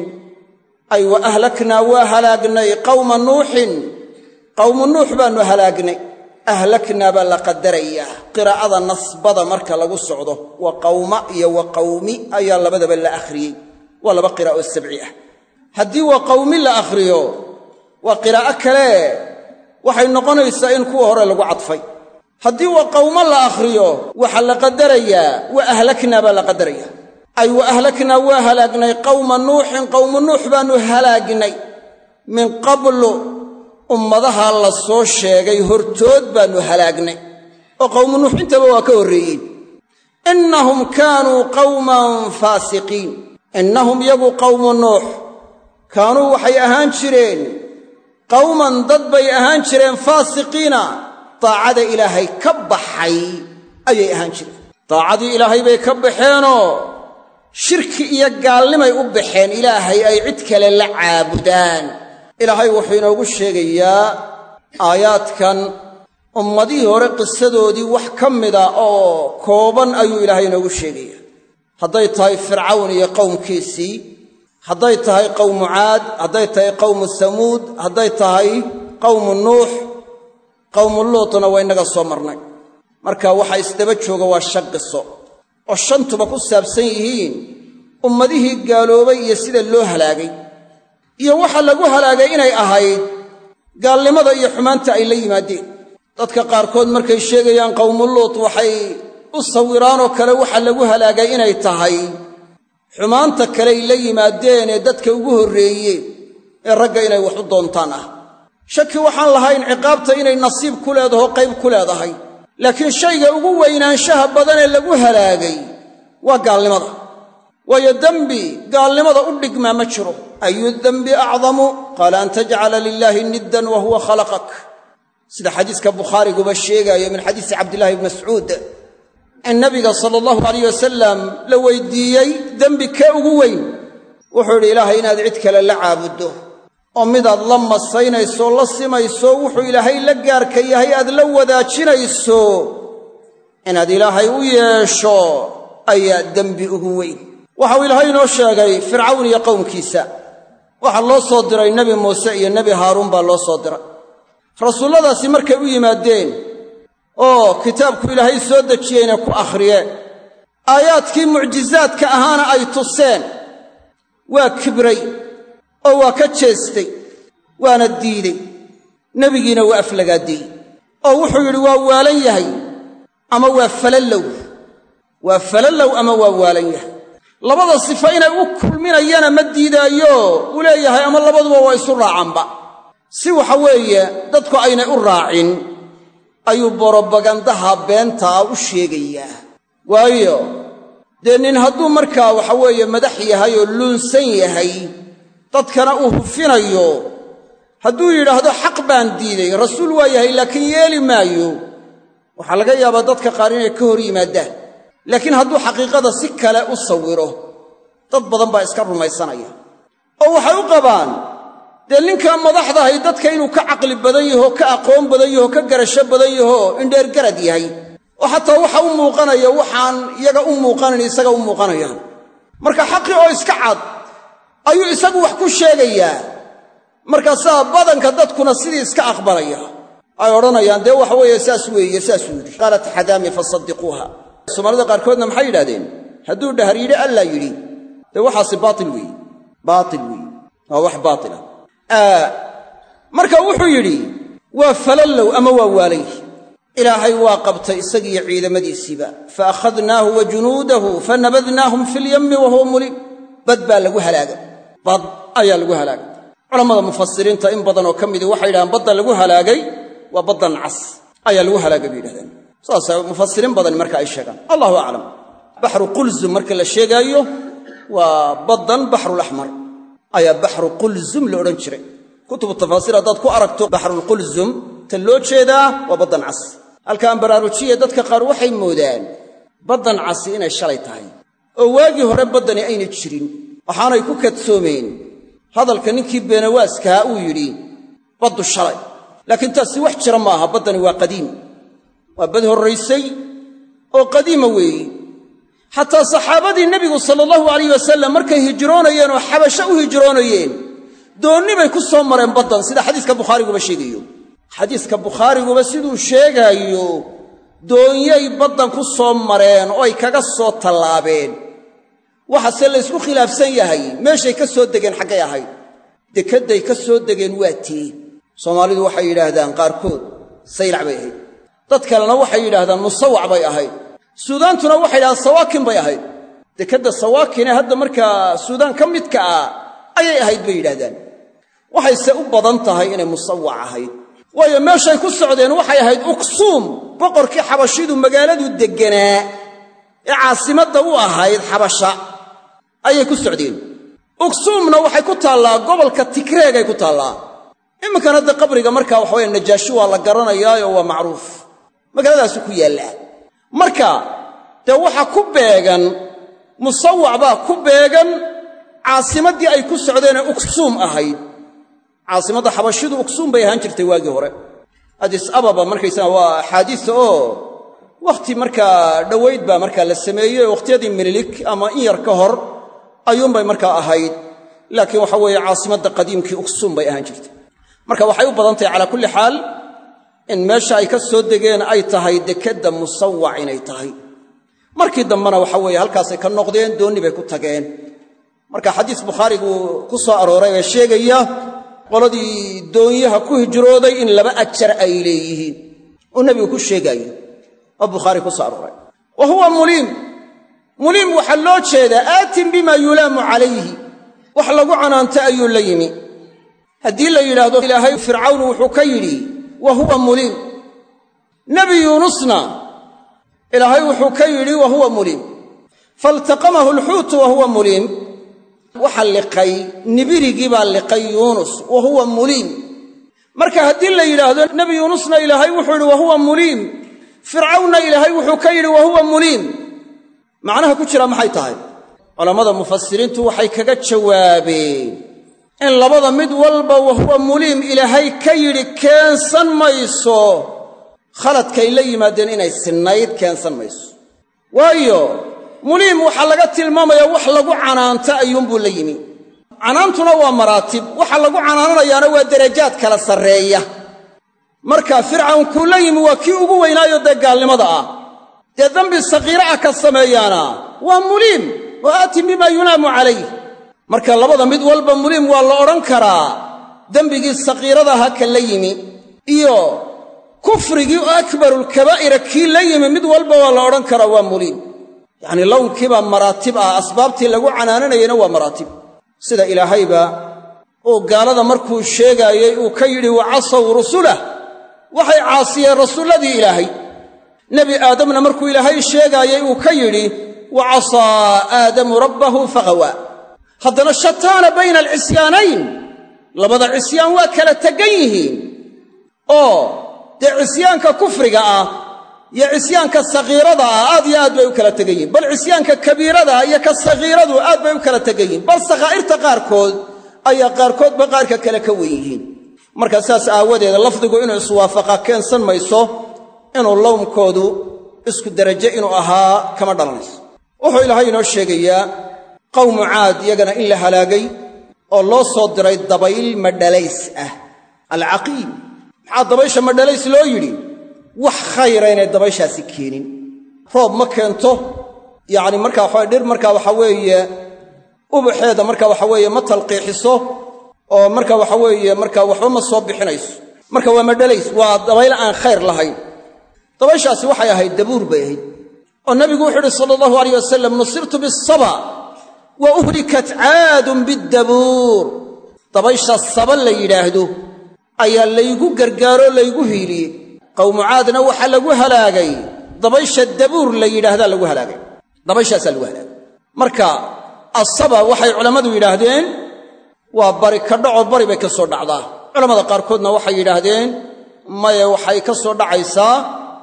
ay wa ahlaknaa waa halaagnay qawma nuuxin qawmu nuux baannu halaagnay ahlaknaa baa la qadarayaa qiraa'ada nasbada marka lagu socdo wa qawma iyo wa qawmi ayaa labadaba la akhriyey waa laba qiraa'o sabci ah haddii wa qawmi la akhriyo waa qiraa'o kale waxay noqonaysaa in kuwa hore lagu cadfay haddii wa qawmo la akhriyo waxaa la qadarayaa wa ahlaknaa baa la qadarayaa ay wa ahlaknaa waa halaagnay qawma nuuxin qawmu nuux baannu halaagnay min qablu ummadaha la soo sheegay hortood baannu halaagnay oo qawmu nuux intaba waa ka horreeyeen innahum kaanuu qawman faasiqiin innahum yagu qawmu nuux kaanuu waxay ahaan jireen qawman dad bay ahaan jireen faasiqiina daacada ilaahay ka baxay ayay ahaan jireen daacadii ilaahay bay ka baxeenoo shirki iyo gaalnimay u baxeen ilaahay ay cid kale la caabudaan ilaahay wuxuu inoogu sheegayaa aayaadkan ummadihii hore qisadoodii wax ka mida oo kooban ayuu ilaahay inoogu sheegayaa hadday tahay fircawn iyo qowmkiisii hadday tahay qowmu caad hadday tahay qowmu samuud hadday tahay qowmu nuux qowmu luutna waa innaga soo marnay marka waxa isdaba jooga waa shan qiso oo shantuba ku saabsan yihiin ummadihii gaaloobay iyo sida loo halaagay iyo waxa lagu halaagay inay ahayd gaalnimada iyo xumaanta ay la yimaadeen dadka qaarkood markay sheegayaan qowmu luut waxay u sawiraanoo kale waxa lagu halaagay inay tahay xumaanta kaleay la yimaadeen ee dadka ugu horreeyeen ee ragga inay wax u doontaan ah shaki waxaan lahayn ciqaabta inay nasiib ku leedaho qayb ku leedahay laakiin shayga ugu weynaanshaha badan ee lagu halaagay waa gaalnimada waayo dembi gaalnimada u dhigmaa ma jiro ayu dembi acdamu qaala an tajcala lilaahi niddan wa huwa khalaqak sida xadiiska bukhaariguba sheegaayo min xadiisi cabdillahi bni mascuud in nabiga sala allahu alayh wasalam la weydiiyey dembi kee ugu weyn wuxuu yidhi ilaahay inaad cid kale la caabuddo oo midaad la masaynayso la simayso wuxuu ilaahay la gaarka yahay aad la wadaajinayso inaad ilaahay u yeesho ayaa dembi ugu weyn waxau ilaahay inoo sheegay fircawn iyo qowmkiisa waxaa loo soo diray nebi muuse iyo nebi haaruun baa loo soo diray rasuulladaasi markay u yimaadeen oo kitaabku ilaahay soo dejiyeyna ku akhriyeen aayaadkii mucjizaadka ahaana ay tuseen waa kibray oo waa ka jeestay waana diidey nebigiina waa aflagaadiyey oo wuxuu yidhi waa waalan yahay ama waa falallow waa falallow ama waa waalan yahay labada sifo inay u kulminayana ma diidaayo uu leeyahay ama labaduba waa isu raacanba si waxa weeye dadku aynay u raacin ayuu borobagandaha beentaa u sheegayaa waayo dee nin hadduu markaa waxa weeye madax yahay oo luunsan yahay dadkana uu hufinayo hadduu yidhaahdo xaq baan diiday rasuul waa yahay laakiin yeeli maayo waxaa laga yaabaa dadka qaar inay ka hor yimaadaan laakiin hadduu xaqiiqada si kale u sawiro dad badan baa iska rumaysanaya oo waxay u qabaan dee ninkaa madaxdahay dadka inuu ka caqli badan yaho ka aqoon badan yaho ka garasho badan yaho indheergarad yahay oo xataa waxa u muuqanaya waxaan iyaga u muuqanayn isaga u muuqanayaan marka xaqii oo iska cad ayuu isagu wax ku sheegayaa markaasaa badanka dadkuna sidii iska aqbalaya ay odhanayaan dee waxa weeye saas weeye saasuu yidhi qaalat xadaami fasaddiquuha soomaalida qaarkoodna maxay yidhahdeen hadduu dhahar yidhi allaa yidhi dee waxaasi baatil weeye baatil weeye waa wax baatila marka wuxuu yidhi waa falallow ama waa waalay ilaahay waa qabtay isagiiyo ciidamadiisiiba fa akhadnaahu wa junuudahu fanabadnaahum fi lyammi wa huwa mulim bad baa lagu halaagay bad ayaa lagu halaagay culammada mufasiriinta in badan oo ka midii waxay yidhahdeen badda lagu halaagay waa baddan cas ayaa lagu halaagay bay yidhahdeen saasa mufasiriin badani marka ay sheegaan allahu aclam baxru qulzum marka la sheegaayo waa baddan baxrulaxmar ayaa baxru qulzum la odhan jiray kutubu tafaasiir haddaad ku aragto baxrulqulzum ta loo jeedaa waa baddan cas halka aan baraarujiya dadka qaar waxay moodaan baddan casi inay shalay tahay oo waagii hore baddani ayna jirin waxaanay ku kadsoomeen hadalka ninkii beenawaaskahaa uu yidhi baddu shalay laakiin taasi wax jira ma aha baddani waa qadiim waa bad horraysay oo qadiima weeyi xataa saxaabadii nebigu sala allahu alayh wasalam markay hijroonayeen oo xabasho u hijroonayeen doonni bay ku soo mareen baddan sida xadiiska bukhaariguba sheegayo xadiiska bukhaariguba siduu sheegaayo doonyay baddan ku soo mareen oo ay kaga soo tallaabeen waxaase laysku khilaafsan yahay meeshay ka soo degeen xaggay ahayd dekedday ka soo degeen waa tii soomaalidu waxay yidhaahdaan qaarkood saylac bay ahayd dad kalena waxay yidhaahdaan musawac bay ahayd suudaantuna waxay yidhahdaan sawaakin bay ahayd dekedda sawaakinee hadda markaa suudaan ka midka ah ayay ahayd bay yidhahdaan waxayse u badan tahay inay musawac ahayd waayo meeshay ku socdeen waxay ahayd uksuum boqorkii xabashidu magaaladu degganaa ee caasimadda u ahayd xabasha ayay ku socdeen uksuumna waxay ku taallaa gobolka tigreegay ku taallaa imminkan hadda qabriga markaa waxawaya najaashi waa la garanayaayo waa macruuf magaaladaasu ku yaallaa marka dee waxa ku beegan musawac baa ku beegan caasimaddii ay ku socdeenee uksuum ahayd caasimadda xabashidu uksuum bay ahaan jirtay waagii hore adis ababa markaysaga waa axaadiisa oo wakhti markaa dhowayd baa markaa la sameeyey oo wakhtiyadii minilik ama in yar ka hor ayuunbay markaa ahayd laakiin waxa weeye caasimadda qadiimkii uksuum bay ahaan jirtay marka waxay u badan tahay calaa kulli xaal in meesha ay ka soo degeen ay tahay dekedda musawac inay tahay markii dambena waxa weeye halkaasay ka noqdeen doonni bay ku tageen marka xadiis bukhaarigu ku soo arooray ee sheegaya qoladii doonyaha ku hijrooday in laba ajar ay leeyihiin uu nebigu ku sheegaayo oo bukhaari ku soo arooray wa huwa muliim muliim waxaa loo jeedaa aatin bima yulaamu calayhi wax lagu canaanta ayuu la yimi haddii la yidhaahdo ilaahay fircawn wuxuu ka yidhi wa huwa muliim nebi yuunusna ilaahay wuxuu ka yidhi wa huwa muliim faltaqamahu alxuutu wa huwa muliim waxa liqay nibirigii baa liqay yuunus wa huwa muliim marka haddii la yidhaahdo nebi yuunusna ilaahay wuxuu yidhi wa huwa muliim fircawnna ilaahay wuxuu ka yidhi wa huwa muliim macnaha ku jira maxay tahay culammada mufasiriintu waxay kaga jawaabeen in labada mid walba wa huwa muliim ilaahay ka yidhi keensan mayso khaladkay la yimaadeen inay sinnayd keensan mayso waayo muliim waxaa laga tilmaamayaa wax lagu canaanto ayuunbuu la yimi canaantuna waa maraatib waxa lagu canaananayaana waa derajaad kala sarreeya marka fircawn kuu la yimi waa kii ugu weynaayo dee gaalnimada ah dee dembi sakiira ah ka sameeyaana waa muliim wa aatin bimaa yunaamu calayh marka labada mid walba muliim waa la odhan karaa dembigii sakiiradaha ka la yimi iyo kufrigii oo akbarulkabaa'ira kii la yimi mid walba waa la odhan karaa waa muliim yacnii lownkiibaa maraatib ah asbaabtii lagu canaananayeyna waa maraatib sida ilaahayba uu gaalada markuu sheegaayey uu ka yidhi wa casaw rusulah waxay caasiyeen rasuulladii ilaahay nebi aadamna markuu ilaahay sheegaayey uu ka yidhi wa casaa aadamu rabbahu faghawaa haddana shataana bayna alcisyaanayn labada cisyaan waa kala tegan yihiin oo dee cisyaanka kufriga ah iyo cisyaanka sakiirada ah aad iyo aad bay u kala tegan yihin bal cisyaanka kabiirada ah iyo ka sakiiradu aad bay u kala tegan yihin bal sakhaa'irta qaarkood ayaa qaarkoodba qaarka kale ka wen yihiin marka saas aawadeeda lafdigu inuu iswaafaqa keensan mayso inuu lowmkoodu isku deraje inuu ahaa kama dhalanayso wuxuu ilaahay inoo sheegayaa qawmu caad iyagana in la halaagay oo loo soo diray dabayl madhalays ah alcaqiim maxaa dabaysha madhalays loo yidhi wax khayra inay dabayshaasi keenin roob ma keento yacni markaa waxaa dhir markaa waxaa weeye ubaxeeda marka waxa weeye ma talqiixiso oo marka waxa weeye marka waxba ma soo bixinayso marka waa madhalays waa dabayl aan khayr lahayn dabayshaasi waxay ahayd dabuur bay ahayd oo nabigu wuxuu uhi sala allahu alayh wasalam nusirtu bisaba wa uhlikat caadun biddabuur dabaysha saba la yidhaahdo ayaa laygu gargaaroo laygu hiiliyey qawmu caadna waxaa lagu halaagay dabaysha dabuur la yidhaahdaa lagu halaagay dabayshaasaa lagu halaagay marka asaba waxay culammadu yidhaahdeen waa bari ka dhaco bari bay ka soo dhacdaa culammada qaarkoodna waxay yidhaahdeen maye waxay ka soo dhacaysaa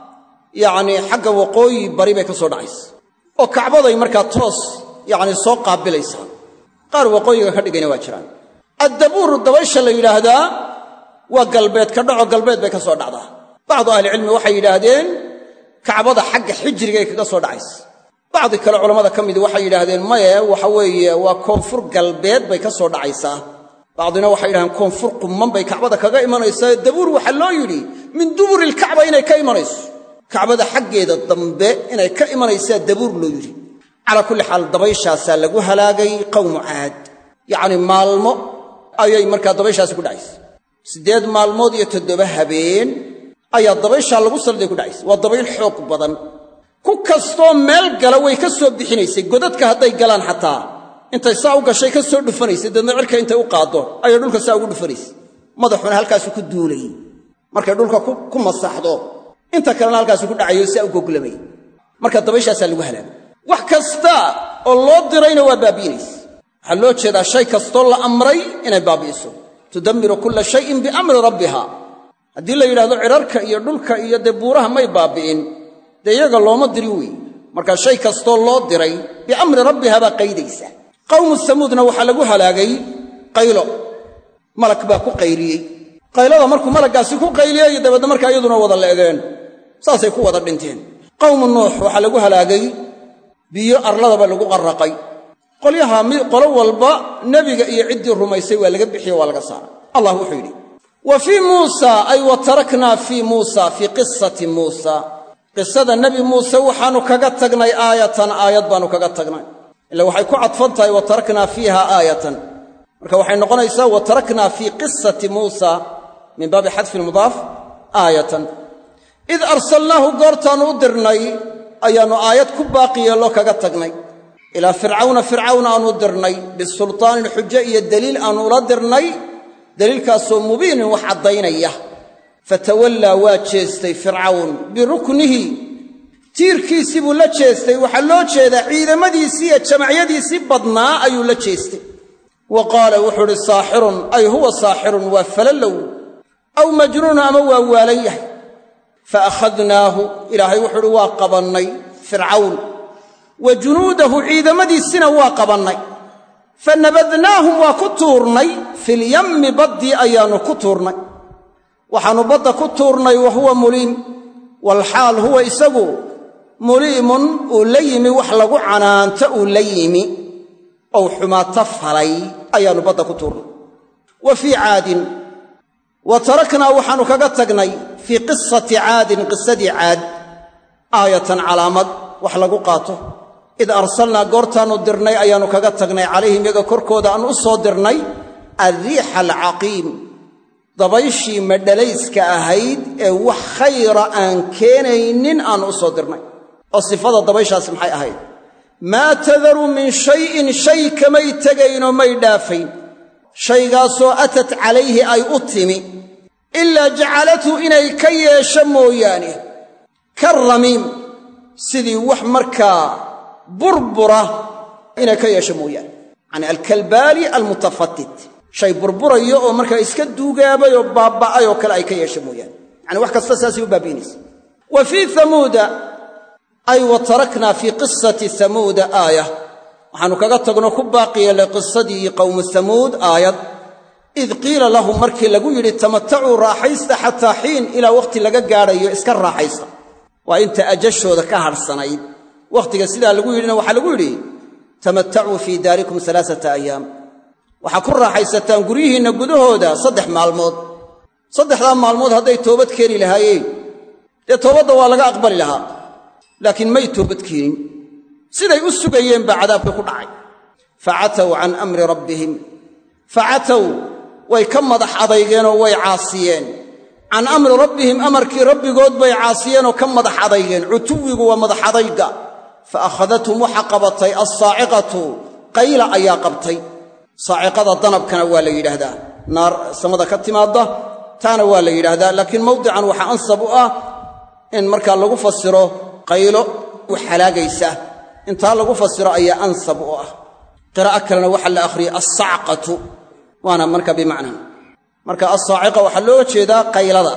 yacnii xagga waqooyi bari bay ka soo dhacaysaa oo kacbaday markaa toos yacni soo qaabilaysaa qaar waqooyiga ka dhigayna waa jiraan addabuur dabaysha la yidhaahdaa waa galbeed ka dhaco galbeed bay ka soo dhacdaa bacdu ahlicilmi waxay yidhaahdeen kacbada xagga xijrigay kaga soo dhacaysa bacdi kale culammada ka midi waxay yidhaahdeen maye waxa weeye waa koonfur galbeed bay ka soo dhacaysaa bacdina waxay yidhahdeen koonfur qumman bay kacbada kaga imanaysaa dabuur waxaa loo yidhi min duburi ilkacba inay ka imanayso kacbada xaggeeda dambe inay ka imanaysaa dabuur loo yidhi calaa kulli xaal dabayshaasaa lagu halaagay qawmu caad yacnii maalmo ayay markaa dabayshaasi ku dhacaysa siddeed maalmood iyo toddoba habeen ayaa dabayshaa lagu salday ku dhacaysa waa dabayl xoog badan ku kastoo meel gala way ka soo bixinaysay godadka hadday galaan xataa intay saa u gashay ka soo dhufanaysay deedna cirka intay u qaaddo ayay dhulka saa ugu dhufanaysay madaxuna halkaasu ku duulayey markay dhulka ku masaxdo inta kalena halkaasu ku dhacayo saa u goglamay marka dabayshaasaa lagu halaagay wax kasta oo loo dirayna waa baabi'inaysa waxaa loo jeedaa shay kastoo la amray inay baabi'iso tudammiru kulla shayin biamri rabbiha haddii la yidhahdo cirarka iyo dhulka iyo dee buuraha may baabi'in dee iyaga looma dirin weeye marka shay kastoo loo diray biamri rabbiha baa qaydaysa qawmu samuudna waxaa lagu halaagay qaylo malag baa ku qayliyey qaylada markuu malaggaasi ku qayliyey dabeedna markaa iyaduna wada le'deen saasay ku wada dhinteen qawmu nuux waxaa lagu halaagay biyo arladaba lagu qarraqay qolyaha qolo walba nebiga iyo ciddii rumaysay waa laga bixiye waa laga saaray allah wuxuu yidhi wa fii muusa ay wa taraknaa fii muusa fii qisati muusa qisada nebi muuse waxaannu kaga tagnay aayatan aayad baannu kaga tagnay ila waxay ku cadfan tahay wa taraknaa fiiha aayatan marka waxay noqonaysaa wa taraknaa fii qisati muusa min baabi xadfi lmudaaf aayatan id arsalnaahu goortaannu u dirnay ayaannu aayad ku baaqi yeello kaga tagnay ilaa fircawna fircawn aanu dirnay bisultaanin xujo iyo deliil aannu ula dirnay deliilkaasoo mubiinin wax caddaynaya fatawallaa waa jeestay fircawn biruknihi tiirkiisii buu la jeestay waxaa loo jeedaa ciidamadiisii iyo jamacyadiisii badnaa ayuu la jeestay wa qaala wuxuu uhi saaxirun ay huwa saaxirun waa falallow aw majnuunu ama waa waalan yahay fa akhadnaahu ilaahay wuxuu uhi waa qabannay fircawn wa junuudahu ciidamadiisina waa qabannay fa nabadnaahum waa ku tuurnay filyammi baddii ayaannu ku tuurnay waxaannu badda ku tuurnay wa huwa muliim walxaal huwa isagu muliimun uu la yimi wax lagu canaanto uu la yimi ou xumaato falay ayaannu badda ku tuurnay wa fii caadin wa taraknaa waxaannu kaga tagnay fii qisati caadin qisadii caad aayatan calaamad wax lagu qaato id arsalnaa goortaannu dirnay ayaannu kaga tagnay calayhim yaga korkooda aannu u soo dirnay alriixa alcaqiim dabayshii madhalayska ahayd ee wax khayra aan keenaynin aannu u soo dirnay oo sifada dabayshaasi maxay ahayd maa tadaru min shayin shay kamay tegaynoo may dhaafayn shaygaasoo atat calayhi ay u timi ilaa jacalathu inay ka yeesho mooyaane ka ramiim sidii wax markaa burbura inay ka yeesho mooyaane yacani alkalbaali almutafatit shay burburayo oo markaa iska duugaabay oo baabba'ay oo kale ay ka yeesho mooyaane yacani wax kasta saasay u baabi'inaysa wa fii hamuuda ay wa taraknaa fii qisati hamuuda aaya waxaannu kaga tagno ku baaqi yeellay qisadii qowmu hamuud aayad id qiila lahum markii lagu yidhi tamatacuu raaxaysta xataa xiin ilaa wakhti laga gaadhayo iska raaxaysta waa inta ajashooda ka hadhsanayd wakhtiga sidaa lagu yidhina waxaa lagu yidhi tamatacuu fii daarikum alaasata ayaam waxaa ku raaxaysataan guryihiinna gudahooda saddex maalmood saddexdaa maalmood hadday toobad keeni lahaayeen dee toobadda waa laga aqbali lahaa laakiin may toobad keenin siday u sugayeen baa cadaabkii ku dhacay facatow can amri rabbihim facatow way ka madax adaygeenoo way caasiyeen can amri rabbihim amarkii rabbigood bay caasiyeenoo ka madax adaygeen cutuwigu waa madax adayga fa akhadathum waxa qabatay alsaaciqatu qayla ayaa qabtay saaciqada danabkana waa la yidhaahdaa naar samada ka timaadda taana waa la yidhaahdaa laakiin mawdican waxaa ansab u ah in markaa lagu fasiro qaylo u xalaagaysa intaa lagu fasiro ayaa ansab u ah qiraa'o kalena waxaa la akhriyey alsacqatu waana marka bimacnaa marka alsaaciqa waxaa looga jeedaa qaylada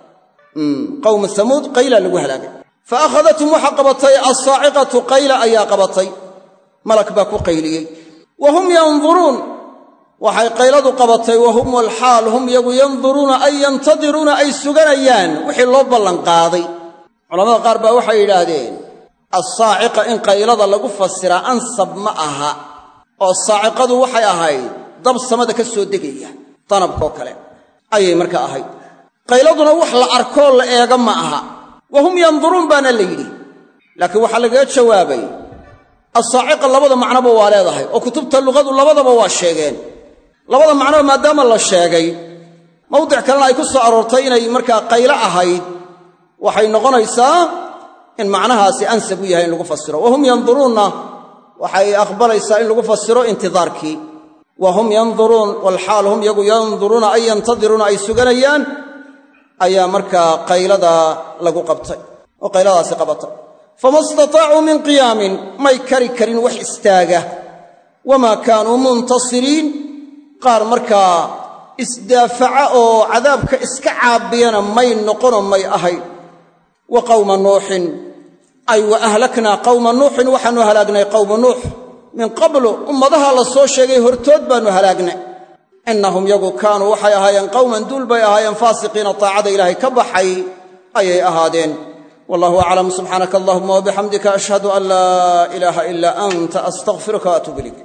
qowmu hamuud qayla lagu halaagay fa akhadathum waxaa qabatay alsaaciqatu qayla ayaa qabatay malak baa ku qayliyey wa hum yanduruun waxay qayladu qabatay wa hum walxaal hum yagu yanduruuna ay yantadiruuna ay suganayaan wixii loo ballanqaaday culamada qaar baa waxay yidhaahdeen assaaciqa in qaylada lagu fasiraa ansab ma aha oo saaciqadu waxay ahayd dab samada ka soo degaya danabkoo kale ayay markaa ahayd qayladuna wax la arkoo la eega ma aha wa hum yanduruun baana la yidhi laakiin waxaa lagaga jawaabay assaaciqa labada macnoba waa leedahay oo kutubta luqadu labadaba waa sheegeen labada macnoba maadaama la sheegay mawdic kalena ay ku soo aroortay inay markaa qaylo ahayd waxay noqonaysaa in macnahaasi ansab u yahay in lagu fasiro wa hum yanduruunna waxay aqbalaysaa in lagu fasiro intidaarkii wa hum yanduruun walxaal hum yagu yanduruuna ay yantadiruuna ay suganayaan ayaa markaa qaylada lagu qabtay oo qayladaasi qabatay fama istataacuu min qiyaamin may kari karin wax istaaga wamaa kaanuu muntasiriin qaar markaa isdaafaca oo cadaabka iska caabiyana may noqonoo may ahayn wa qawma nuuxin ay wa ahlaknaa qawma nuuxin waxaannu halaagnay qawma nuux min qablu ummadaha la soo sheegay hortood baannu halaagnay innahum yagu kaanuu waxay ahaayeen qawman duul bay ahaayeen faasiqiina taacada ilaahay ka baxay ayay ahaadeen wallahu aclam subxaanaka allahuma wabixamdika ashhadu an laa ilaaha ilaa anta astaqfiruka waatuub ilayk